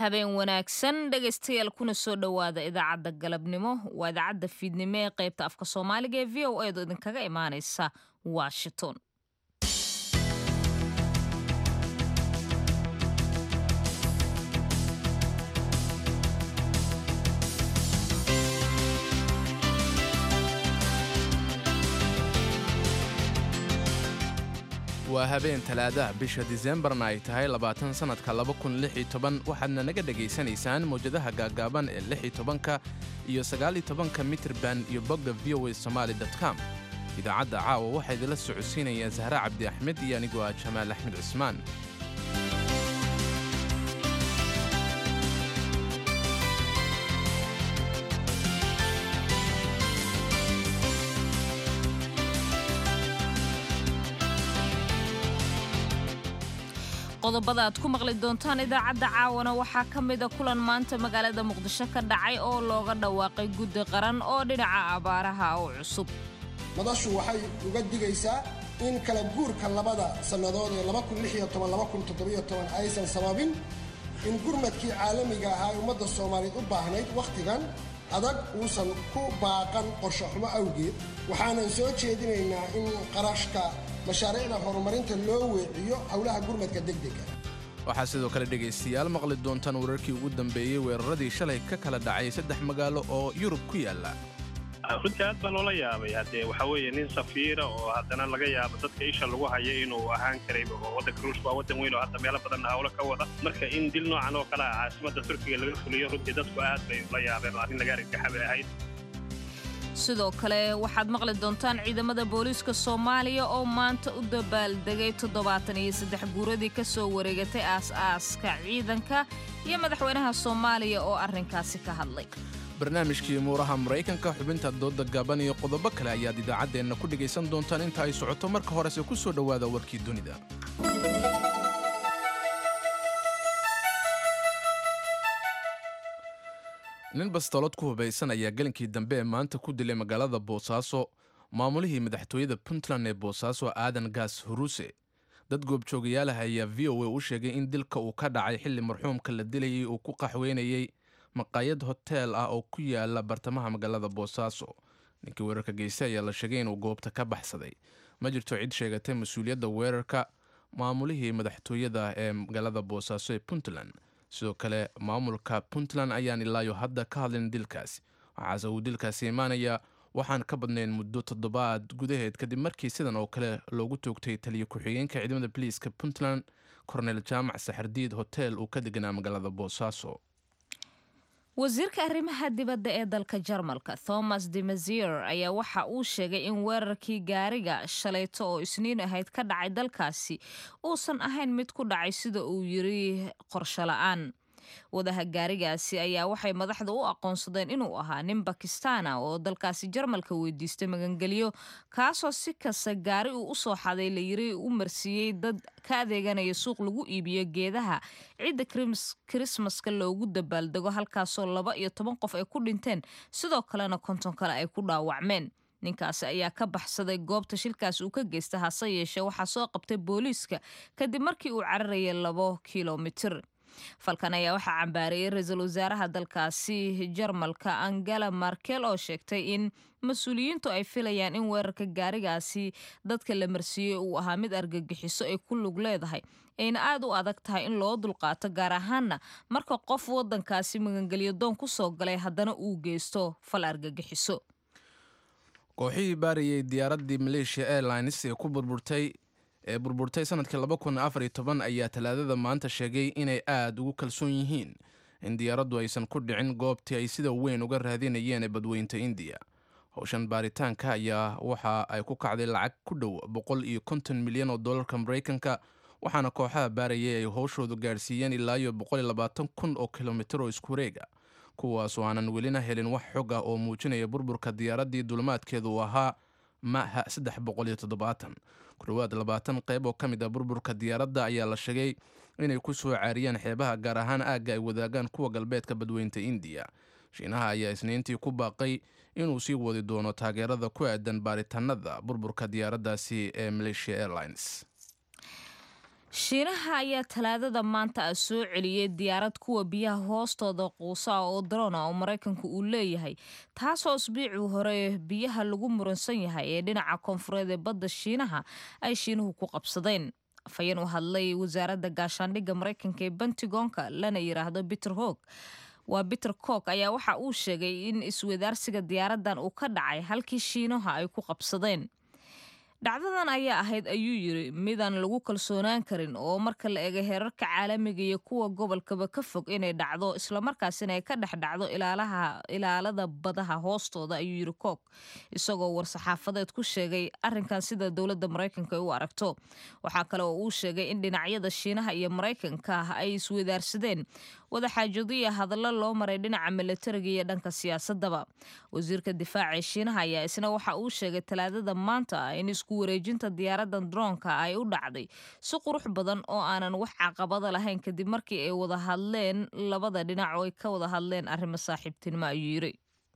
habeen wanaagsan dhegaystayaal kuna soo dhowaada idaacadda galabnimo waa idaacadda fiidnimo ee qaybta afka soomaaliga ee v o edo idinkaga imaanaysa washington waa habeen talaadaha bisha diseembarna ay tahay labaatan sannadka waxaadna naga dhegaysanaysaan mawjadaha gaaggaaban ee lixitobanka iyo sagaalitobanka mitrban iyo bogga v o a somaali com idaacadda caawa waxaa idinla socodsiinaya sahre cabdi axmed iyo anigoo ah jamaal axmed cusmaan qodobada aad ku maqli doontaan idaacadda caawana waxaa ka mida kulan maanta magaalada muqdisho ka dhacay oo looga dhawaaqay guddi qaran oo dhinaca abaaraha oo cusub madashu waxay uga digaysaa in kala guurka labada sannadood ee aysan sababin in gurmadkii caalamiga ahaa ee ummadda soomaaliyeed u baahnayd wakhtigan adag uusan ku baaqan qorsho xumo awgeed waxaanan soo jeedinaynaa in qarashka mashaariicda horumarinta loo weeciyo howlaha gurmadka degdega waxaa sidoo kale dhegaystayaal maqli doontaan wararkii ugu dambeeyey weeraradii shalay ka kala dhacay saddex magaalo oo yurub ku yaalla runtii aad baa loola yaabay haddee waxaa weeye nin safiira oo haddana laga yaabo dadka isha lagu hayo inuu ahaan karay oo waddanka ruushka waa waddan weyn oo hadda meelo badanna hawlo ka wada marka in dil noocan oo kale ah caasimadda turkiga laga fuliyo runtii dadku aad bay ula yaabeen oo arrin laga argagaxabay ahayd sidoo kale waxaad maqli doontaan ciidamada booliiska soomaaliya oo maanta u dabaaldegay toddobaatan iyo saddex guuradii ka soo wareegatay aas-aaska ciidanka iyo madaxweynaha soomaaliya oo arrinkaasi ka hadlay barnaamijkii muuraha maraykanka xubinta dooda gaaban iyo qodobo kale ayaad idaacaddeenna ku dhegaysan doontaan inta ay socoto marka horese ku soo dhowaada warkii dunida nin bastoolad ku hubaysan ayaa gelinkii dambe ee maanta ku dilay magaalada boosaaso maamulihii madaxtooyada puntland ee boosaaso aadan gaas huruuse dad goobjoogayaalaha ayaa v o a u sheegay in dilka uu ka dhacay xilli marxuumka la dilayay uu ku qaxweynayey maqaayad hoteel ah oo ku yaala bartamaha magaalada boosaaso ninkii weerarka geystay ayaa la sheegay inuu goobta ka baxsaday ma jirto cid sheegatay mas-uuliyadda weerarka maamulihii madaxtooyada ee magaalada boosaaso ee puntland sidoo kale maamulka puntland ayaan ilaayo hadda ka hadlin dilkaasi waxaase uu dilkaasi imaanaya waxaan ka badnayn muddo toddobaad gudaheed kadib markii sidan oo kale loogu toogtay taliyo ku-xigeenka ciidamada boliiska puntland kornel jaamac saxardiid hotel uu ka deganaa magaalada boosaaso wasiirka arrimaha dibadda ee dalka jarmalka thomas de mazier ayaa waxa uu sheegay in weerarkii gaariga shalayto oo isniin ahayd ka dhacay dalkaasi uusan ahayn mid ku dhacay sida uu yiri qorsho la-aan wadaha gaarigaasi ayaa waxay madaxda u aqoonsadeen inuu ahaa nin bakistaana oo dalkaasi jarmalka weydiistay magangelyo kaasoo si kasta gaari uu usoo xaday layiri u marsiiyey dad ka adeeganaya suuq lagu iibiyo geedaha ciidda krismaska loogu dabaaldego halkaasoo laba iyo toban qof ay ku dhinteen sidoo kalena konton kale ay ku dhaawacmeen ninkaasi ayaa ka baxsaday goobta shilkaas uu ka geysta hase yeeshee waxaa soo qabtay booliiska kadib markii uu cararayay labo kilomitir falkan ayaa waxaa cambaarayay ra-iisul wasaaraha dalkaasi jarmalka angela markel oo sheegtay in mas-uuliyiintu ay filayaan in weerarka gaarigaasi dadka la marsiiyey uu ahaa mid argagixiso ay ku lug leedahay ayna aada u adag tahay in loo dulqaato gaar ahaana marka qof wadankaasi magangelyo doon ku soo galay haddana uu geysto fal argagixiso kooxihii baarayay diyaaraddii maleeshiya airlines ee ku burburtay ee burburtay sanadkii ayaa talaadada maanta sheegay inay aad ugu kalsoon yihiin in diyaaraddu aysan ku dhicin goobtii ay sida weyn uga raadinayeen ee badweynta indiya howshan baaritaanka ayaa waxa ay ku kacday lacag ku dhow boqol iyo konton milyan oo dollarka maraykanka waxaana kooxaha baarayay ay howshoodu gaadhsiiyeen ilaa iyo boqolilabaatan kun oo kilomitir oo isku wareega kuwaasoo aanan welina helin wax xog ah oo muujinaya burburka diyaaraddii dulmaadkeedu uu ahaa maha saddex boqol iyo toddobaatan ku dhowaad labaatan qayb oo ka mid ah burburka diyaaradda ayaa la sheegay inay ku soo caariyeen xeebaha gaar ahaan aagga ay wadaagaan kuwa galbeedka badweynta indiya shiinaha ayaa isniintii ku baaqay inuu sii wadi doono taageerada ku aadan baaritaanada burburka diyaaraddaasi ee malaysia airlines shiinaha ayaa talaadada maanta ah soo celiyey diyaarad kuwa biyaha hoostooda quusa oo darona oo maraykanku uu leeyahay taasoo isbiicii hore biyaha lagu muransan yahay ee dhinaca koonfureed ee badda shiinaha ay shiinuhu ku qabsadeen afhayeen u hadlay wasaaradda gaashaandhigga maraykanka ee bentigonka lana yiraahdo peter hog waa peter cook ayaa waxa uu sheegay in iswadaarsiga diyaaradan uu ka dhacay halkii shiinaha ay ku qabsadeen dhacdadan ayaa ahayd ayuu yiri midaan lagu kalsoonaan karin oo marka la eego heerarka caalamiga iyo kuwa gobolkaba ka fog inay dhacdo islamarkaasina ay ka dhex dhacdo ilaalada badaha hoostooda ayuu yiri cook isagoo war-saxaafadeed ku sheegay arinkan sida dowladda maraykanka ay u aragto waxaa kale oo uu sheegay in dhinacyada shiinaha iyo maraykanka ay iswadaarsadeen wadaxaajadiya hadallo loo maray dhinaca milatariga iyo dhanka siyaasadaba wasiirka difaaca ee shiinaha ayaa isna waxa uu sheegay talaadada maanta in isku wareejinta diyaaradan droonka ay u dhacday si qurux badan oo aanan wax caqabada lahayn kadib markii ay wada hadleen labada dhinac oo ay ka wada hadleen arrimo saaxiibtinimo ayuu yiri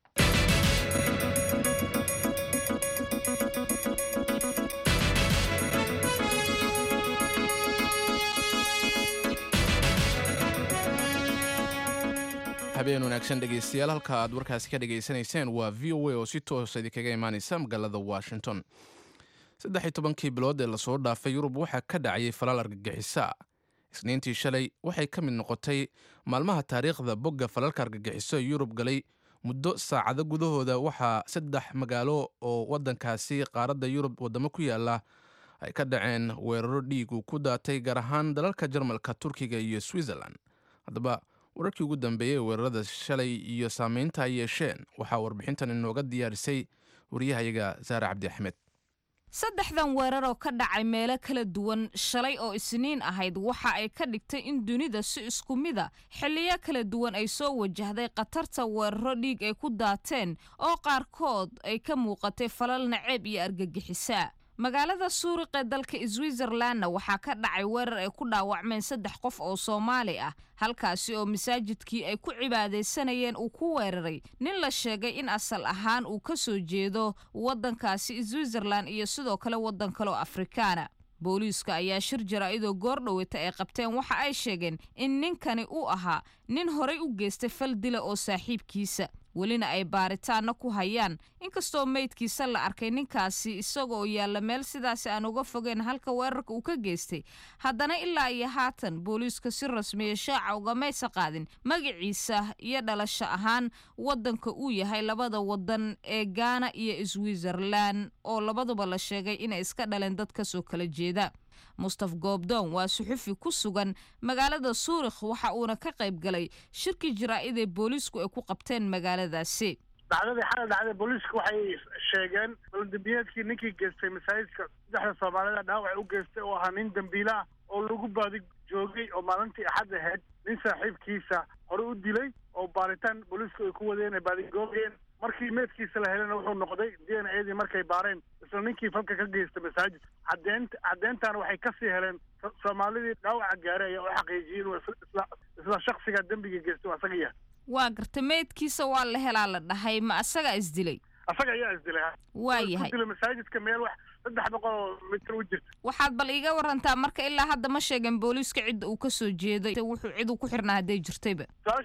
habeen wanaagsan dhegaystayaal halka aad warkaasi ka dhegaysanayseen waa v o a oo si toosa idinkaga imaanaysa magaalada washington saddex iyo tobankii bilood ee lasoo dhaafay yurub waxaa ka dhacayay falaal argagixisa isniintii shalay waxay ka mid noqotay maalmaha taariikhda bogga falalka argagixiso ee yurub galay muddo saacado gudahooda waxaa saddex magaalo oo waddankaasi qaaradda yurub waddamo ku yaala ay ka dhaceen weeraro dhiig uu ku daatay gaar ahaan dalalka jarmalka turkiga iyo switzerland haddaba wararkii ugu dambeeyey weerarada shalay iyo saameynta ay yeesheen waxaa warbixintan inooga diyaarisay wariyahayaga saare cabdi axmed saddexdan weerar oo ka dhacay meelo kala duwan shalay oo isniin ahayd waxa ay ka dhigtay in dunida si isku mida xilliyo kala duwan ay soo wajahday khatarta weeraro dhiig ay ku daateen oo qaarkood ay ka muuqatay falal naceeb iyo argagixisa magaalada suuriqee dalka switzerlandna waxaa ka dhacay weerar ay ku dhaawacmeen saddex qof oo soomaali ah halkaasi oo masaajidkii ay ku cibaadaysanayeen uu ku weeraray nin la sheegay in asal ahaan uu ka soo jeedo waddankaasi switzerland iyo sidoo kale waddan kale oo afrikaana booliiska ayaa shir jaraa'idoo goordhoweta ay qabteen waxa ay sheegeen in ninkani uu ahaa nin horay u geystay fal dila oo saaxiibkiisa welina ay baaritaanna ku hayaan inkastoo meydkiisa la arkay ninkaasi isagaoo yaalla meel sidaasi aan uga fogeyn halka weerarka uu ka geystay haddana ilaa iyo haatan booliiska si rasmiya shaaca ugamaysa qaadin magaciisa iyo dhalasho ahaan waddanka uu yahay labada waddan ee gaana iyo switzerland oo labaduba la sheegay inay iska dhaleen dad kasoo kala jeeda mustaf goobdoon waa suxufi ku sugan magaalada suurikh waxa uuna ka qayb galay shirkii jaraa'id ee booliisku ay ku qabteen magaaladaasi dhacdadii xalay dhacday booliisku waxay sheegeen baladembiyeedkii ninkii geystay masaajidka saddexda soomaalida dhaawac u geystay oo ahaa nin dembiila ah oo lagu baadi joogay oo maalintii axad ahayd nin saaxiibkiisa hore u dilay oo baaritaan booliisku ay ku wadeen ay baadigoogeen markii meedkiisa la helena wuxuu noqday d n a dii markay baareen isla ninkii falka ka geystay masaajid cadeent caddeentaana waxay kasii heleen soomaalidii dhaawaca gaaray ayaa u xaqiijiyey inuu isla isla shaksiga dembiga geystay asaga yahay waa garta meydkiisa waa la helaa la dhahay ma asagaa isdilay asaga ayaa isdilay waa yahay dilay masaajidka meel wax saddex boqol oo mitir u jirta waxaad bal iiga warantaa marka ilaa hadda ma sheegeen booliiska cidda uu ka soo jeeday wuxuu cid uu ku xirnaa hadday jirtayba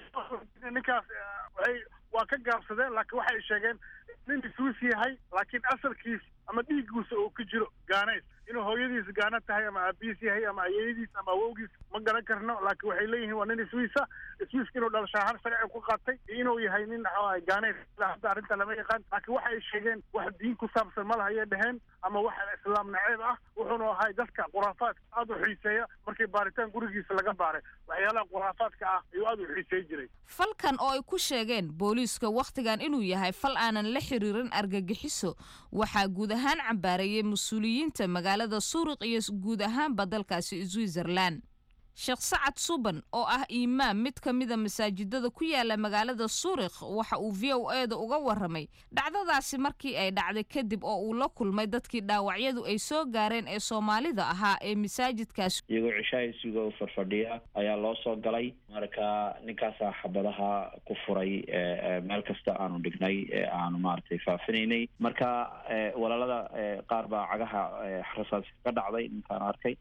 ninkaas waxay waa ka gaabsadeen laakiin waxay sheegeen nin isuus yahay laakiin asalkiis ama dhiiggiisa oo ku jiro gaanays inuu hooyadiis gaana tahay ama aabihiis yahay ama ayeyadiis ama awowgiis ma garan karno laakiin waxay leeyihiin waa nin iswiisa iswiiska inuu dhalashaahar sharci ku qaatay iyo inuu yahay nin maxaa gaanays hadda arrinta lama yaqaan laakiin waxa ay sheegeen wax diin ku saabsan ma lahayay dheheen ama wax islaam naceeb ah wuxuuna ahay dadka khuraafaadka aada u xiiseeya markii baaritaan gurigiisa laga baaray waxyaalaha khuraafaadka ah ayuu aada u xiiseey jiray falkan oo ay ku sheegeen booliiska wakhtigan inuu yahay fal aanan la xiriirin argagixiso waxaa guud ahaan cambaareeyey mas-uuliyiinta magaalada suuriq iyo guud ahaanba dalkaasi switzerland sheekh sacad suban oo ah imaam mid ka mida masaajidada ku yaala magaalada suurikh waxa uu v o e da uga waramay dhacdadaasi markii ay dhacday kadib oo uu la kulmay dadkii dhaawacyadu ay soo gaareen ee soomaalida ahaa ee masaajidkaas iyagoo cishaha isuga farfadhiya ayaa loo soo galay marka ninkaasaa xabadaha ku furay meel kasta aanu dhignay ee aanu maaragtay faafinaynay marka walaalada qaar baa cagaha rasaas ka dhacday ninkaan arkay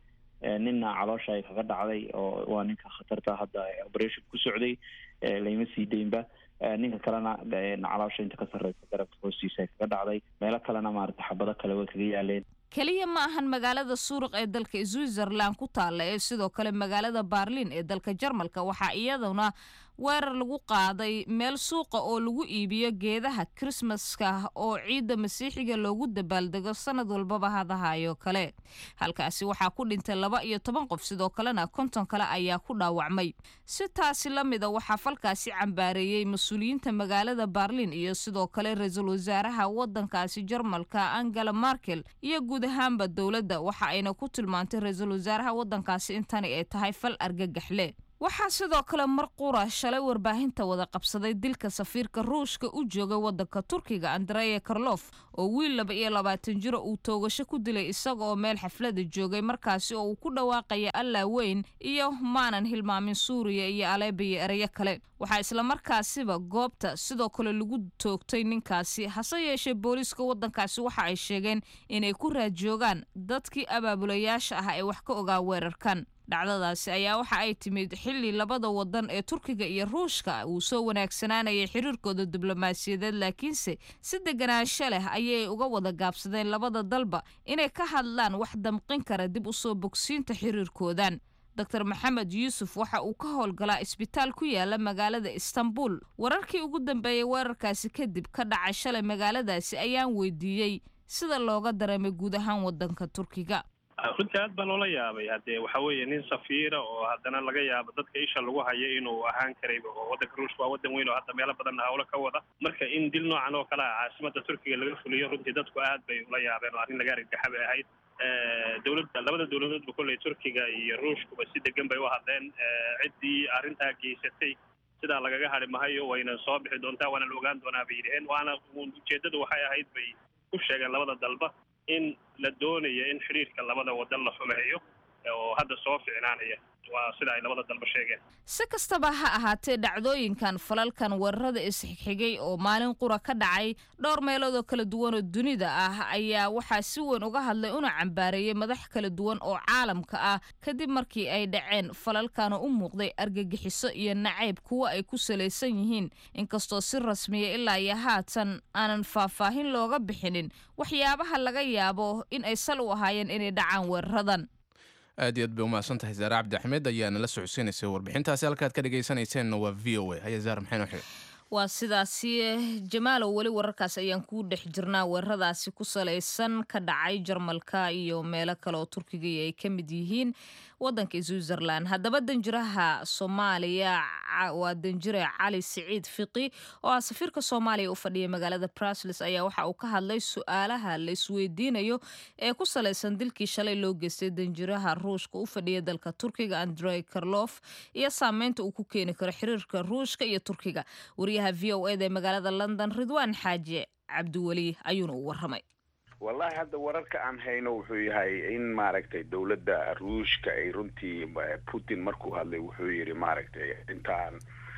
ninna caloosha ay kaga dhacday oo waa ninka khatarta hadda operation ku socday layma sii deynba ninka kalena caloosha inta ka sarreysa garabka hoostiisa ay kaga dhacday meelo kalena maarata xabado kale way kaga yaaleen keliya ma ahan magaalada suuruq ee dalka switzerland ku taalla ee sidoo kale magaalada baarlin ee dalka jarmalka waxaa iyaduna weerar lagu qaaday meel suuqa oo lagu iibiyo geedaha krismaska oo ciidda masiixiga loogu dabaaldego sanad walbaba hadahayo kale halkaasi waxaa ku dhintay laba iyo toban qof sidoo kalena konton kale ayaa ku dhaawacmay si taasi la mida waxaa falkaasi cambaareeyey mas-uuliyiinta magaalada baarlin iyo sidoo kale ra-iisul wasaaraha wadankaasi jarmalka angela markel iyo guud ahaanba dowladda waxa ayna ku tilmaantay ra-iisul wasaaraha wadankaasi intani ay tahay fal argagaxle waxaa sidoo kale mar qura shalay warbaahinta wada qabsaday dilka safiirka ruushka u joogay wadanka turkiga andreya karlof oo wiil laba iyo labaatan jiro uu toogasho ku dilay isaga oo meel xaflada joogay markaasi oo uu ku dhawaaqaya allaa weyn iyo maanan hilmaamin suuriya iyo aleeba iyo ereyo kale waxaa islamarkaasiba goobta sidoo kale lagu toogtay ninkaasi hase yeeshee booliiska wadankaasi waxa ay sheegeen inay ku raadjoogaan dadkii abaabulayaasha ah ee wax ka ogaa weerarkan dhacdadaasi ayaa waxa ay timid xilli labada wadan ee turkiga iyo ruushka uu soo wanaagsanaanayay xiriirkooda diblomaasiyadeed laakiinse si deganaansho leh ayay uga wada gaabsadeen labada dalba inay ka hadlaan wax damqin kara dib u soo bogsiinta xiriirkoodan dor maxamed yuusuf waxa uu ka howlgalaa isbitaal ku yaala magaalada istanbul wararkii ugu dambeeyey weerarkaasi kadib ka dhacay shalay magaaladaasi ayaan weydiiyey sida looga dareemay guud ahaan wadanka turkiga runtii aad baan oola yaabay haddee waxa weeye nin safiira oo haddana laga yaabo dadka isha lagu hayo inuu ahaan karayba oo waddanka ruushka waa waddan weyn oo hadda meelo badanna hawlo ka wada marka in dil noocan oo kale ah caasimada turkiga laga fuliyo runtii dadku aad bay ula yaabeen oo arrin laga argagaxa bay ahayd dowladda labada dowladoodba kolley turkiga iyo ruushkuba si degan bay u hadleen ciddii arrintaa geysatay sidaa lagaga hadhi mahayo wayna soo bixi doontaa waana la ogaan doonaa bay yidhaheen waana ujeeddadu waxay ahayd bay ku sheegeen labada dalba in la doonayo in xidhiirka labada wadan la xumeeyo oo hadda soo ficnaanaya waa sida ay labada dalba sheegeen si kastaba ha ahaatee dhacdooyinkan falalkan weerarada isxigxigay oo maalin qura ka dhacay dhowr meelood oo kala duwan oo dunida ah ayaa waxaa si weyn uga hadlay una cambaareeyey madax kala duwan oo caalamka ah kadib markii ay dhaceen falalkana u muuqday argagixiso iyo nacayb kuwa ay ku salaysan yihiin inkastoo si rasmiya ilaa iyo haatan aanan faahfaahin looga bixinin waxyaabaha laga yaabo in ay sal u ahaayeen inay dhacaan weeraradan aad iyo aad bay umahadsan tahay zaare cabdi axmed ayaa nala socodsiinaysay warbixintaasi halkaad ka dhegaysanayseena waa v o a haya zaare maxay noo xigay waa sidaasi jamaalow weli wararkaas ayaan kuu dhex jirnaa weeraradaasi ku salaysan ka dhacay jarmalka iyo meelo kale oo turkiga ay ka mid yihiin wadanka switzerland haddaba danjiraha soomaaliya waa danjire cali siciid fiqi oo ah safiirka soomaaliya u fadhiya magaalada brusles ayaa waxa uu ka hadlay su-aalaha la isweydiinayo ee ku salaysan dilkii shalay loo geystay danjiraha ruushka u fadhiya dalka turkiga andrey karlof iyo saameynta uu ku keeni karo xiriirka ruushka iyo turkiga wariyaha v o eda ee magaalada london ridwaan xaaji cabdiweli ayuuna u waramay wallahi hadda wararka aan hayno wuxuu yahay in maaragtay dowladda ruushka ay runtii putin markuu hadlay wuxuu yidhi maaragtay intaan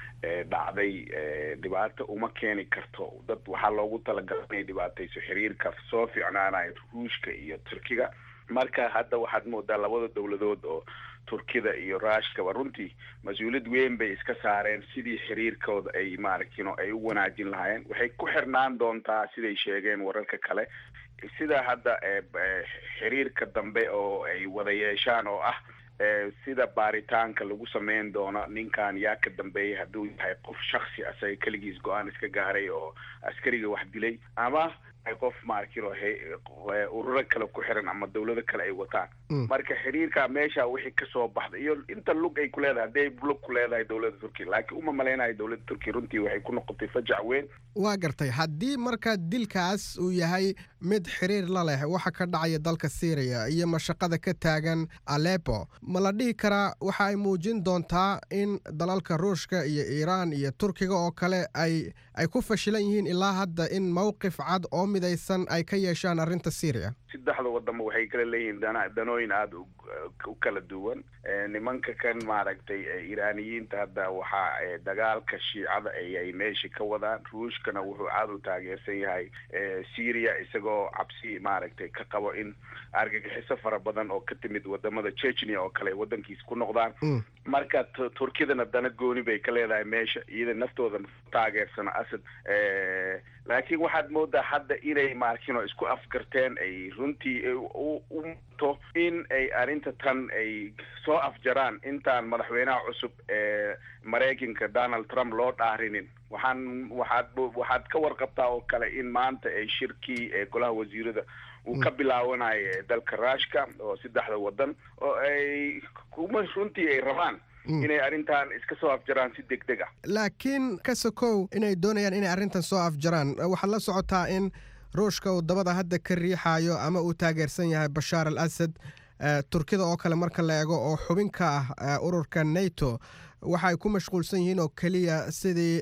dhacday dhibaato uma keeni karto dad waxaa loogu talagalay inay dhibaatayso xiriirka soo fiicnaanayo ruushka iyo turkiga marka hadda waxaad moodaa labada dowladood oo turkida iyo ruushkaba runtii mas-uuliyad weyn bay iska saareen sidii xiriirkooda ay maaragtino ay u wanaajin lahaayeen waxay ku xirnaan doontaa siday sheegeen wararka kale sida hadda xiriirka dambe oo ay wada yeeshaan oo ah sida baaritaanka lagu sameyn doono ninkan yaa ka dambeeyay hadduu yahay qof shaksi asaga keligiis go-aan iska gaaray oo askariga wax dilay ama qof maarkino ururo kale ku xiran ama dawlado kale ay wataan marka xiriirka meesha wixii kasoo baxday iyo inta lug ay ku leedahay hadday lug ku leedahay dowladda turkiya laakiin uma malaynayo dowladda turkiya runtii waxay ku noqotay fajac weyn waa gartay haddii marka dilkaas uu yahay mid xiriir la leh waxa ka dhacaya dalka syriya iyo mashaqada ka taagan alepo ma la dhihi karaa waxa ay muujin doontaa in dalalka ruushka iyo iiraan iyo turkiga oo kale ay ay ku fashilan yihiin ilaa hadda in mowqif cad oo midaysan ay ka yeeshaan arrinta syriya saddexda wadamo waxay kala leeyihiin dana danooyin aada u kala duwan nimanka kan maaragtay iiraaniyiinta hadda waxaa dagaalka shiicada ayay meesha ka wadaan ruushkana wuxuu aada u taageersan yahay syria isagoo cabsi maaragtay ka qabo in argagixiso fara badan oo ka timid wadamada chechnia oo kale wadankiisa ku noqdaan marka turkidana dana gooni bay ka leedahay meesha iyada naftooda taageersano asad laakiin waxaad moodaa hadda inay maarkino isku afgarteen ay runtii u muto in ay arrinta tan ay soo afjaraan intaan madaxweynaha cusub ee maraykanka donald trump loo dhaarinin waxaan waxaad waxaad ka warqabtaa oo kale in maanta ay shirkii ee golaha wasiirada uu ka bilaawanayo dalka ruushka oo saddexda wadan oo ay kuma runtii ay rabaan inay arrintan iska soo afjaraan si deg deg ah laakiin ka sokow inay doonayaan inay arrintan soo afjaraan waxaad la socotaa in ruushka uu dabada hadda ka riixayo ama uu taageersan yahay bashaar al asad turkida oo kale marka la eego oo xubin ka ah ururka nato waxa ay ku mashquulsan yihiin oo keliya sidii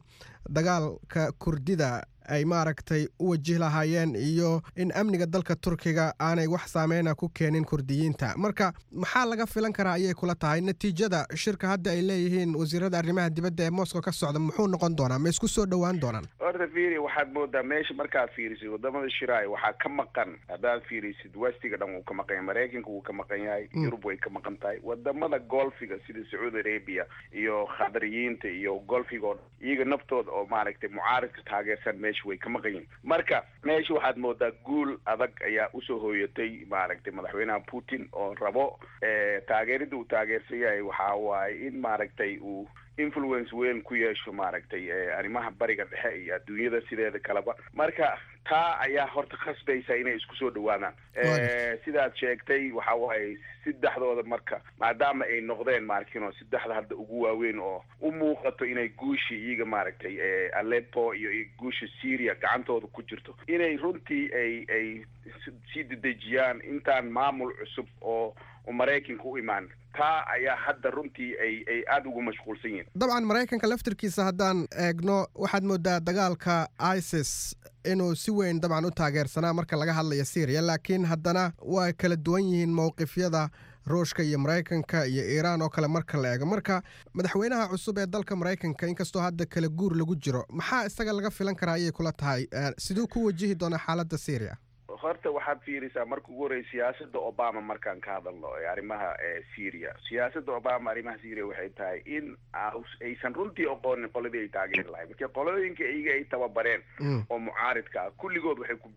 dagaalka kurdida ay maaragtay u wajih lahaayeen iyo in amniga dalka turkiga aanay wax saameyna ku keenin kurdiyiinta marka maxaa laga filan karaa ayay kula tahay natiijada shirka hadda ay leeyihiin wasiirada arrimaha dibadda ee moscow ka socda muxuu noqon doonaa ma isku soo dhowaan doonaan horta fiiri waxaad moodaa meesha markaad fiirisid wadamada shiraay waxaa ka maqan haddaad fiirisid westiga dhan wuu ka maqan yahay maraykanka wuu ka maqan yahay yurub way ka maqan tahay wadamada golfiga sida sacuudi arabia iyo khadariyiinta iyo golfiga oo iyaga naftooda oo maaragtay mucaaridka taageersan meesha way ka maqan yihin marka meesha waxaad moodaa guul adag ayaa usoo hooyatay maaragtay madaxweynaha putin oo rabo taageerida uu taageersan yahay waxaa waaye in maaragtay uu influence weyn ku yeesho maaragtay arrimaha bariga dhexe iyo adduunyada sideeda kaleba marka taa ayaa horta khasbaysa inay isku soo dhawaadaan sidaad sheegtay waxa waaye saddexdooda marka maadaama ay noqdeen maarkino saddexda hadda ugu waaweyn oo u muuqato inay guushi iyaga maaragtay aleppo iyo guusha syria gacantooda ku jirto inay runtii ay ay sii dedejiyaan intaan maamul cusub oo maraykanka u imaan taa ayaa hadda runtii ay ay aada ugu mashquulsan yihin dabcan maraykanka laftirkiisa haddaan eegno waxaad moodaa dagaalka isis inuu si weyn dabcan u taageersanaa marka laga hadlayo syriya laakiin haddana waa kala duwan yihiin mowqifyada ruushka iyo maraykanka iyo iiraan oo kale marka la eego marka madaxweynaha cusub ee dalka maraykanka inkastoo hadda kala guur lagu jiro maxaa isaga laga filan karaa ayay kula tahay siduu ku wajihi doonaa xaaladda syriya horta waxaad fiirisaa marka ugu horreya siyaasada obama markaan ka hadalno ee arrimaha syria siyaasada obama arrimaha syria waxay tahay in aysan runtii oqoonin qoladii ay taageeri lahayn marka qolooyinka iyaga ay tababareen oo mucaaridka ah kulligood waxay ku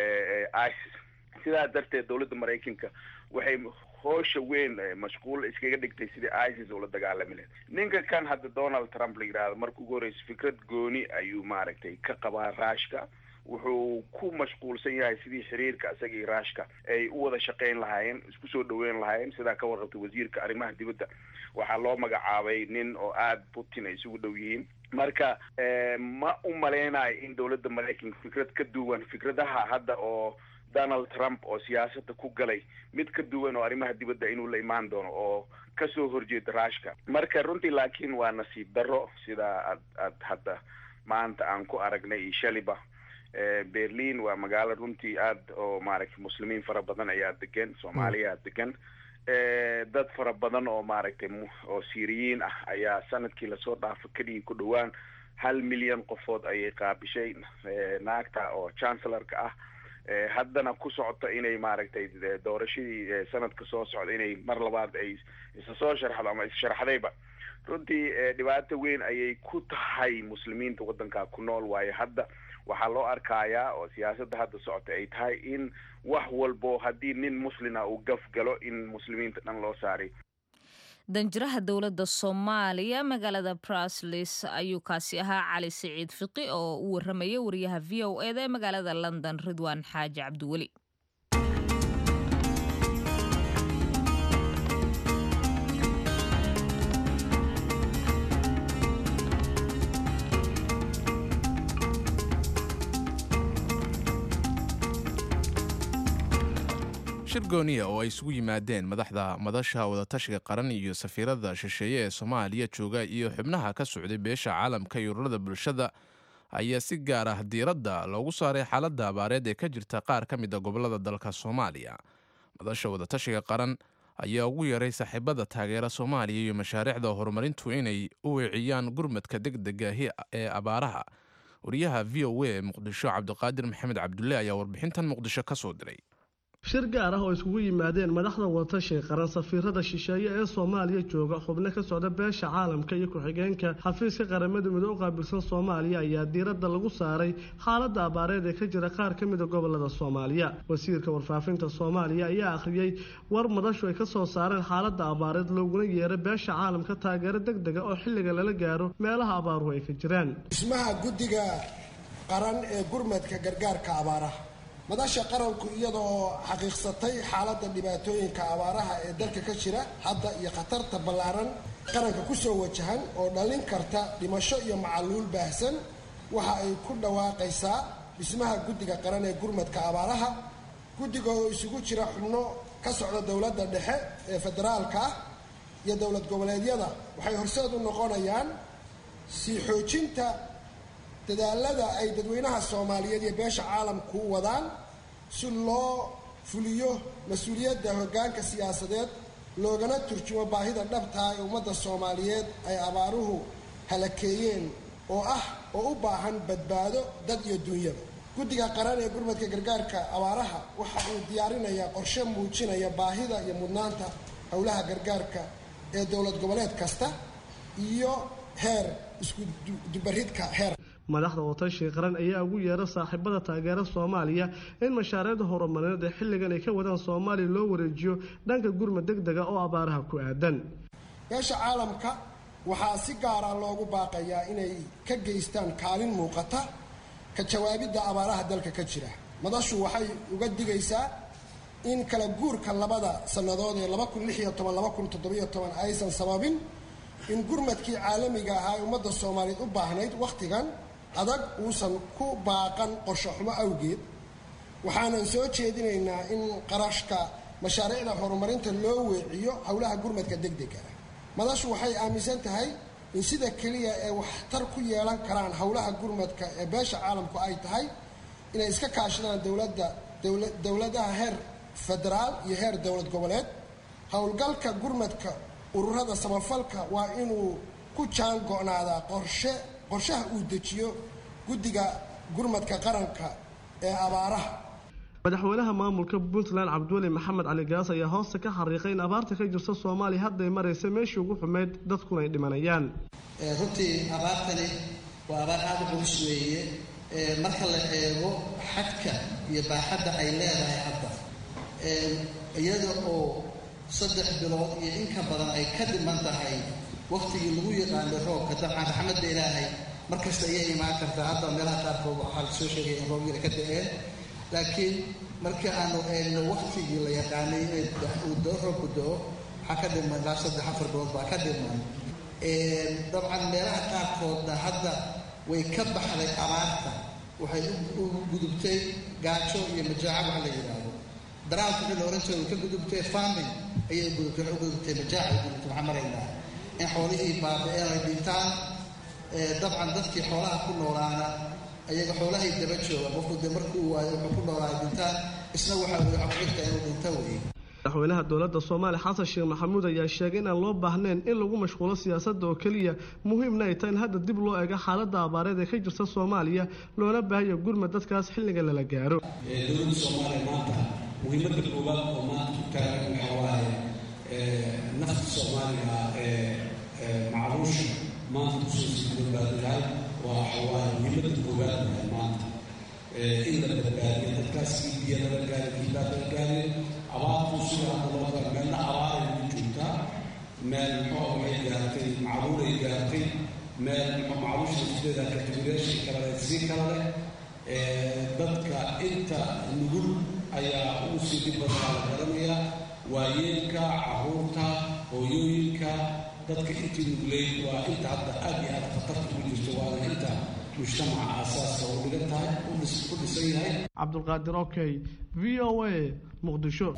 isis sidaa darteed dowladda maraykanka waxay hoosha weyn mashquul iskaga dhigtay sidii isis ula dagaalami lahayd ninka kan hadda donald trump la yidhahdo marka ugu horreysa fikrad gooni ayuu maaragtay ka qabaa raashka wuxuu ku mashquulsan yahay sidii xiriirka isaga iyo raashka ay u wada shaqayn lahaayeen isku soo dhaweyn lahaayeen sidaa ka warqabtay wasiirka arrimaha dibadda waxaa loo magacaabay nin oo aada putin ay isugu dhow yihiin marka ma u maleynayo in dowladda maraykanka fikrad ka duwan fikradaha hadda oo donald trump oo siyaasadda ku galay mid ka duwan oo arrimaha dibadda inuu la imaan doono oo kasoo horjeeda raashka marka runtii laakiin waa nasiib darro sidaa aad aad hadda maanta aan ku aragnay iyo shaliba berlin waa magaalo runtii aada oo maaragtay muslimiin fara badan ayaa degan soomaaliyaa degan dad fara badan oo maaragtay oo syriyiin ah ayaa sanadkii lasoo dhaafo keliya ku dhowaan hal milyan qofood ayay qaabishay naagta oo chancellorka ah haddana ku socota inay maaragtay doorashadii sanadka soo socda inay mar labaad ay isa soo sharxdo ama issharxdayba runtii dhibaato weyn ayay ku tahay muslimiinta waddankaa ku nool waayo hadda waxaa loo arkayaa oo siyaasadda hadda socota ay tahay in wax walbo haddii nin muslina uu gaf galo in muslimiinta dhan loo saaray danjiraha dowladda soomaaliya magaalada bruslis ayuu kaasi ahaa cali siciid fiqi oo u warramaya wariyaha v o eda ee magaalada london ridwaan xaaji cabdiweli shir gooniya oo ay isugu yimaadeen madaxda madasha wadatashiga qaran iyo safiirada shisheeye ee soomaaliya jooga iyo xubnaha ka socday beesha caalamka iyo ururada bulshada ayaa si gaar ah diiradda loogu saaray xaaladda abaareed ee ka jirta qaar ka mid a gobollada dalka soomaaliya madasha wadatashiga qaran ayaa ugu yaray saaxiibada taageera soomaaliya iyo mashaariicda horumarintu inay u weeciyaan gurmadka degdegahi ee abaaraha wariyaha v o a ee muqdisho cabdiqaadir maxamed cabdulle ayaa warbixintan muqdisho ka soo diray shir gaar ah oo isugu yimaadeen madaxda wadatashiga qaran safiirada shisheeye ee soomaaliya jooga xubno ka socda beesha caalamka iyo ku-xigeenka xafiiska qaramada midoo u qaabilsan soomaaliya ayaa diiradda lagu saaray xaaladda abaareed ee ka jira qaar ka mida gobolada soomaaliya wasiirka warfaafinta soomaaliya ayaa akhriyey war madashu ay ka soo saareen xaaladda abaareed looguna yeeray beesha caalamka taageero deg dega oo xilliga lala gaaro meelaha abaaruhu ay ka jiraan dhismaha guddiga qaran ee gurmadka gargaarka abaaraha madasha qaranku iyadoo xaqiiqsatay xaaladda dhibaatooyinka abaaraha ee dalka ka jira hadda iyo khatarta ballaaran qaranka ku soo wajahan oo dhalin karta dhimasho iyo macaluul baahsan waxa ay ku dhawaaqaysaa dhismaha guddiga qaran ee gurmadka abaaraha guddiga oo isugu jira xubno ka socda dowladda dhexe ee federaalka ah iyo dowlad goboleedyada waxay horseed u noqonayaan sii xoojinta dadaalada ay dadweynaha soomaaliyeed iyo beesha caalamku u wadaan si loo fuliyo mas-uuliyadda hoggaanka siyaasadeed loogana turjumo baahida dhabtaa ee ummadda soomaaliyeed ay abaaruhu halakeeyeen oo ah oo u baahan badbaado dad iyo duunyada guddiga qaran ee gurmadka gargaarka abaaraha waxa uu diyaarinayaa qorshe muujinaya baahida iyo mudnaanta howlaha gargaarka ee dowlad goboleed kasta iyo heer isku dubaridka heer madaxda wadatashiga qaran ayaa ugu yeera saaxiibada taageera soomaaliya in mashaariicda horumarineed ee xilligan ay ka wadaan soomaaliya loo wareejiyo dhanka gurmad deg dega oo abaaraha ku aadan beesha caalamka waxaa si gaara loogu baaqayaa inay ka geystaan kaalin muuqata ka jawaabidda abaaraha dalka ka jira madashu waxay uga digaysaa in kala guurka labada sannadood ee aysan sababin in gurmadkii caalamiga ahaa ee ummadda soomaaliyeed u baahnayd wakhtigan adag uusan ku baaqan qorsho xumo awgeed waxaanan soo jeedinaynaa in qarashka mashaariicda horumarinta loo weeciyo howlaha gurmadka degdega ah madashu waxay aaminsan tahay in sida keliya ee waxtar ku yeelan karaan howlaha gurmadka ee beesha caalamku ay tahay inay iska kaashadaan dowladda dowladaha heer federaal iyo heer dowlad goboleed howlgalka gurmadka ururada samafalka waa inuu ku jaan go'naadaa qorshe qorshaha uu dejiyo guddiga gurmadka qaranka ee abaaraha madaxweynaha maamulka puntland cabdiweli maxamed cali gaas ayaa hoosta ka xariiqay in abaarta ka jirta soomaaliya hadday maraysa meeshii ugu xumeyd dadkuna ay dhimanayaan runtii abaartani waa abaar aada u culus weeye marka la eego xadka iyo baaxadda ay leedahay hadda iyada oo saddex bilood iyo in ka badan ay ka dhiman tahay wakhtigii lagu yaqaanay roobka dabcan raxmadda ilaahay markasta ayay imaan kartaa hadda meelaha qaarkood waxaa la soo sheegay in roobyada ka da-een laakiin markii aanu eegno wakhtigii la yaqaanay inay uu doo roobku do-o waxaa ka dhiman ilaa saddex afar bilood baa ka dhiman dabcan meelaha qaarkoodna hadda way ka baxday abaarta waxay u gudubtay gaajo iyo majaaco waxa la yidhaahdo daraalka wixii la oran jiray way ka gudubtay farming ayay gudubtay waxay u gudubtay majaaca ay gudubtay waxaan maraynaa in xoolihii baaba-een ay dhintaan dabcan dadkii xoolaha ku noolaana ayaga xoolahay daba jooga qofku dee markuu waayo wuxuu ku noolaa dhintaan isna waxaa weye waxa ku xigta inuu dhinto weye madaxweynaha dowladda soomaaliya xasan sheekh maxamuud ayaa sheegay inaan loo baahnayn in lagu mashquulo siyaasadda oo keliya muhiimna ay tahay in hadda dib loo eego xaaladda abaareed ee ka jirta soomaaliya loona baahayo gurmad dadkaas xilliga lala gaaro dowladda soomaaliya maanta muhiimadda koowaad oo maanta ku taagan waxa waaye nafta soomaaliga ee macruusha maanta kusoo sii badbaadilahay waa waxawaaye muhiimadda koowaad waay maanta in la badbaadiyo dadkaas kii biyo lala gaari kii baa lala gaari abaartu sida hadda loo gala meelna abaaray ugu joogtaa meel muxuu waxay gaartay macruuray gaartay meel muxuu macruusha sideeda kategoriyaasha kale sii kala leh dadka inta nugul ayaa ugu sii dhib badanaa la garanayaa waayeelka caruurta hooyooyinka dadka intii nugleyd waa inta hadda aad iyo aad khatarta ugu jirto waana inta mujtamaca aasaaska u dhigan tahay u dhisan yahay cabdulqaadir okey v o a muqdisho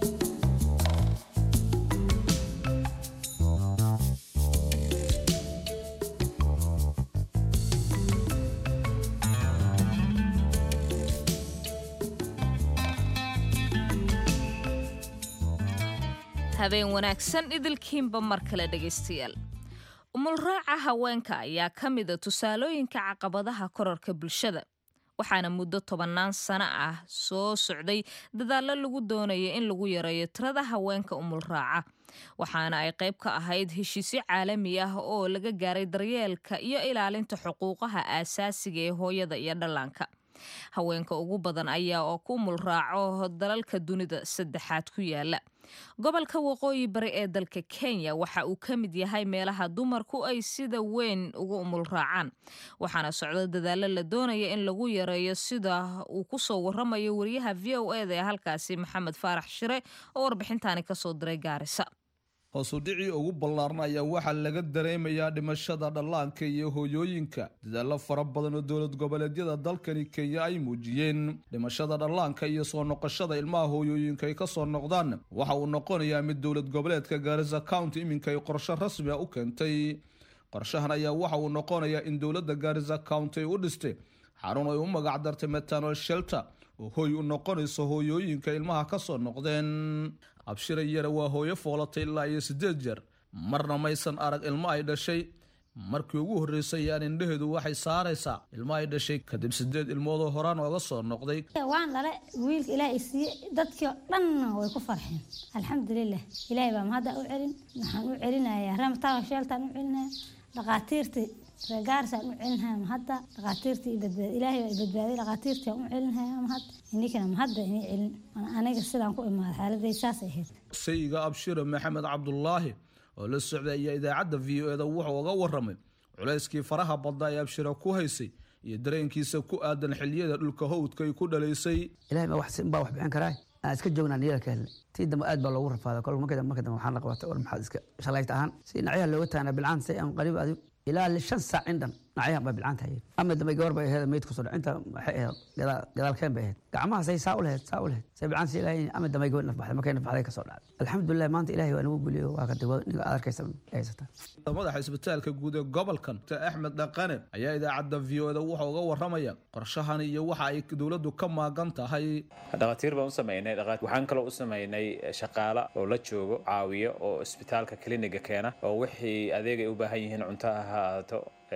habeen wanaagsan idilkiinba mar kale dhegaystayaal umulraaca haweenka ayaa ka mida tusaalooyinka caqabadaha korarka bulshada waxaana muddo tobannaan sano ah soo socday dadaallo lagu doonaya in lagu yareeyo tirada haweenka umulraaca waxaana ay qayb ka ahayd heshiisyo caalami ah oo laga gaaray daryeelka iyo ilaalinta xuquuqaha aasaasiga ee hooyada iyo dhallaanka haweenka ugu badan ayaa oo ku mulraaco dalalka dunida saddexaad ku yaala gobolka waqooyi bari ee dalka kenya waxa uu ka mid yahay meelaha dumarku ay sida weyn ugu umulraacaan waxaana socdo dadaallo la doonaya in lagu yareeyo sida uu ku soo waramayo wariyaha v o eda ee halkaasi maxamed faarax shire oo warbixintaani kasoo diray gaarisa hoosudhicii ugu ballaaran ayaa waxaa laga dareemayaa dhimashada dhallaanka iyo hooyooyinka dadaallo fara badan oo dowlad goboleedyada dalkani kenya ay muujiyeen dhimashada dhallaanka iyo soo noqoshada ilmaha hooyooyinka ay ka soo noqdaan waxa uu noqonayaa mid dowlad goboleedka gaarisa county iminka ay qorshe rasmi a u keentay qorshahan ayaa waxa uu noqonayaa in dowladda gaarisa county ay u dhistay xarun ay u magac dartay metanol shelter oo hooy u noqonayso hooyooyinka ilmaha ka soo noqdeen abshira yare waa hooyo foolatay ilaa iyo siddeed jeer marna maysan arag ilmo ay dhashay markii ugu horreysay yaan indhaheedu waxay saaraysaa ilmo ay dhashay kadib siddeed ilmoodoo horaan ooga soo noqday waan dhale wiilka ilaah isiiye dadkii oo dhanna way ku farxeen alxamdulilah ilaahay baa mahadda u celin waxaan u celinayaa ramatawa sheeltaan u celinaya dhaqaatiirtii reegaarsaan u celinhaya mahadda dhaqaatiirtii badbaad ilaahay baa badbaaday dhaqaatiirtii aan u celinhaya mahad ininkana mahadda inii celin aniga sidaan ku imaaday xaaladay saas ahayd sayiga abshire maxamed cabdulaahi oo la socday ayaa idaacadda v o eda wuxuu uga waramay culayskii faraha badnaa ee abshira ku haysay iyo dareenkiisa ku aadan xiliyada dhulka howdka ay ku dhalaysay ilahay baa wax baa wax bixin karaa aan iska joognaa niyada ka helnay tii dambe aad baa loogu rafaaday kolka marka marka dambe waxaan la qabatay war maxaad iska shalayta ahaan si nacyaha looga taana bilcaan say aan qariib adigu ilaa shan saac in dhan nacyahan baa bilcaan tahayeen ama dambe gabar bay ahayd meyd kusoo dhac inta waxay ahayd gadaalkeen bay ahayd gacmaha say saa u lahayd saa u lahayd say bilcaan si ilaahay ama dambe gabar nafbaxday markay nafbaxday kasoo dhacday alxamdulilah maanta ilaahay waa nagu guliyo waa ka dawada ninka aad arkaysa haysata madaxa isbitaalka guud ee gobolkan axmed dhaqane ayaa idaacadda v o da wuxuu uga waramaya qorshahan iyo waxa ay dowladdu ka maagan tahay dhakhaatiir baan u sameynay waxaan kaloo u sameynay shaqaala oo la joogo caawiyo oo isbitaalka kliniga keena oo wixii adeeg ay u baahan yihiin cunto ha ahaato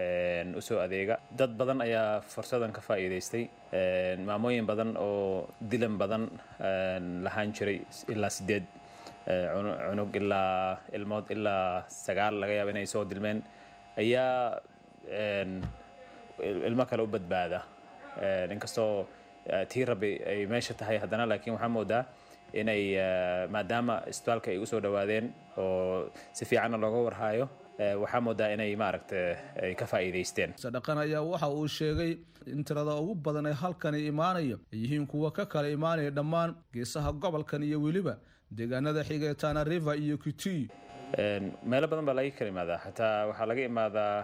usoo adeega dad badan ayaa fursadan ka faa'iidaystay maamooyin badan oo dilan badan lahaan jiray ilaa sideed cunug ilaa ilmood ilaa sagaal laga yaaba inay soo dilmeen ayaa ilmo kale u badbaada inkastoo tii rabbi ay meesha tahay haddana laakiin waxaa moodaa inay maadaama isbitaalka ay usoo dhowaadeen oo si fiicanna looga warhaayo waxaa moodaa inay maaragta ay ka faa'iidaysteen sadhaqan ayaa waxa uu sheegay in tirada ugu badan ee halkani imaanaya ay yihiin kuwa ka kala imaanaya dhammaan geesaha gobolkan iyo weliba deegaanada xiga tana river iyo kitui meelo badan baa laga kala imaadaa xataa waxaa laga imaadaa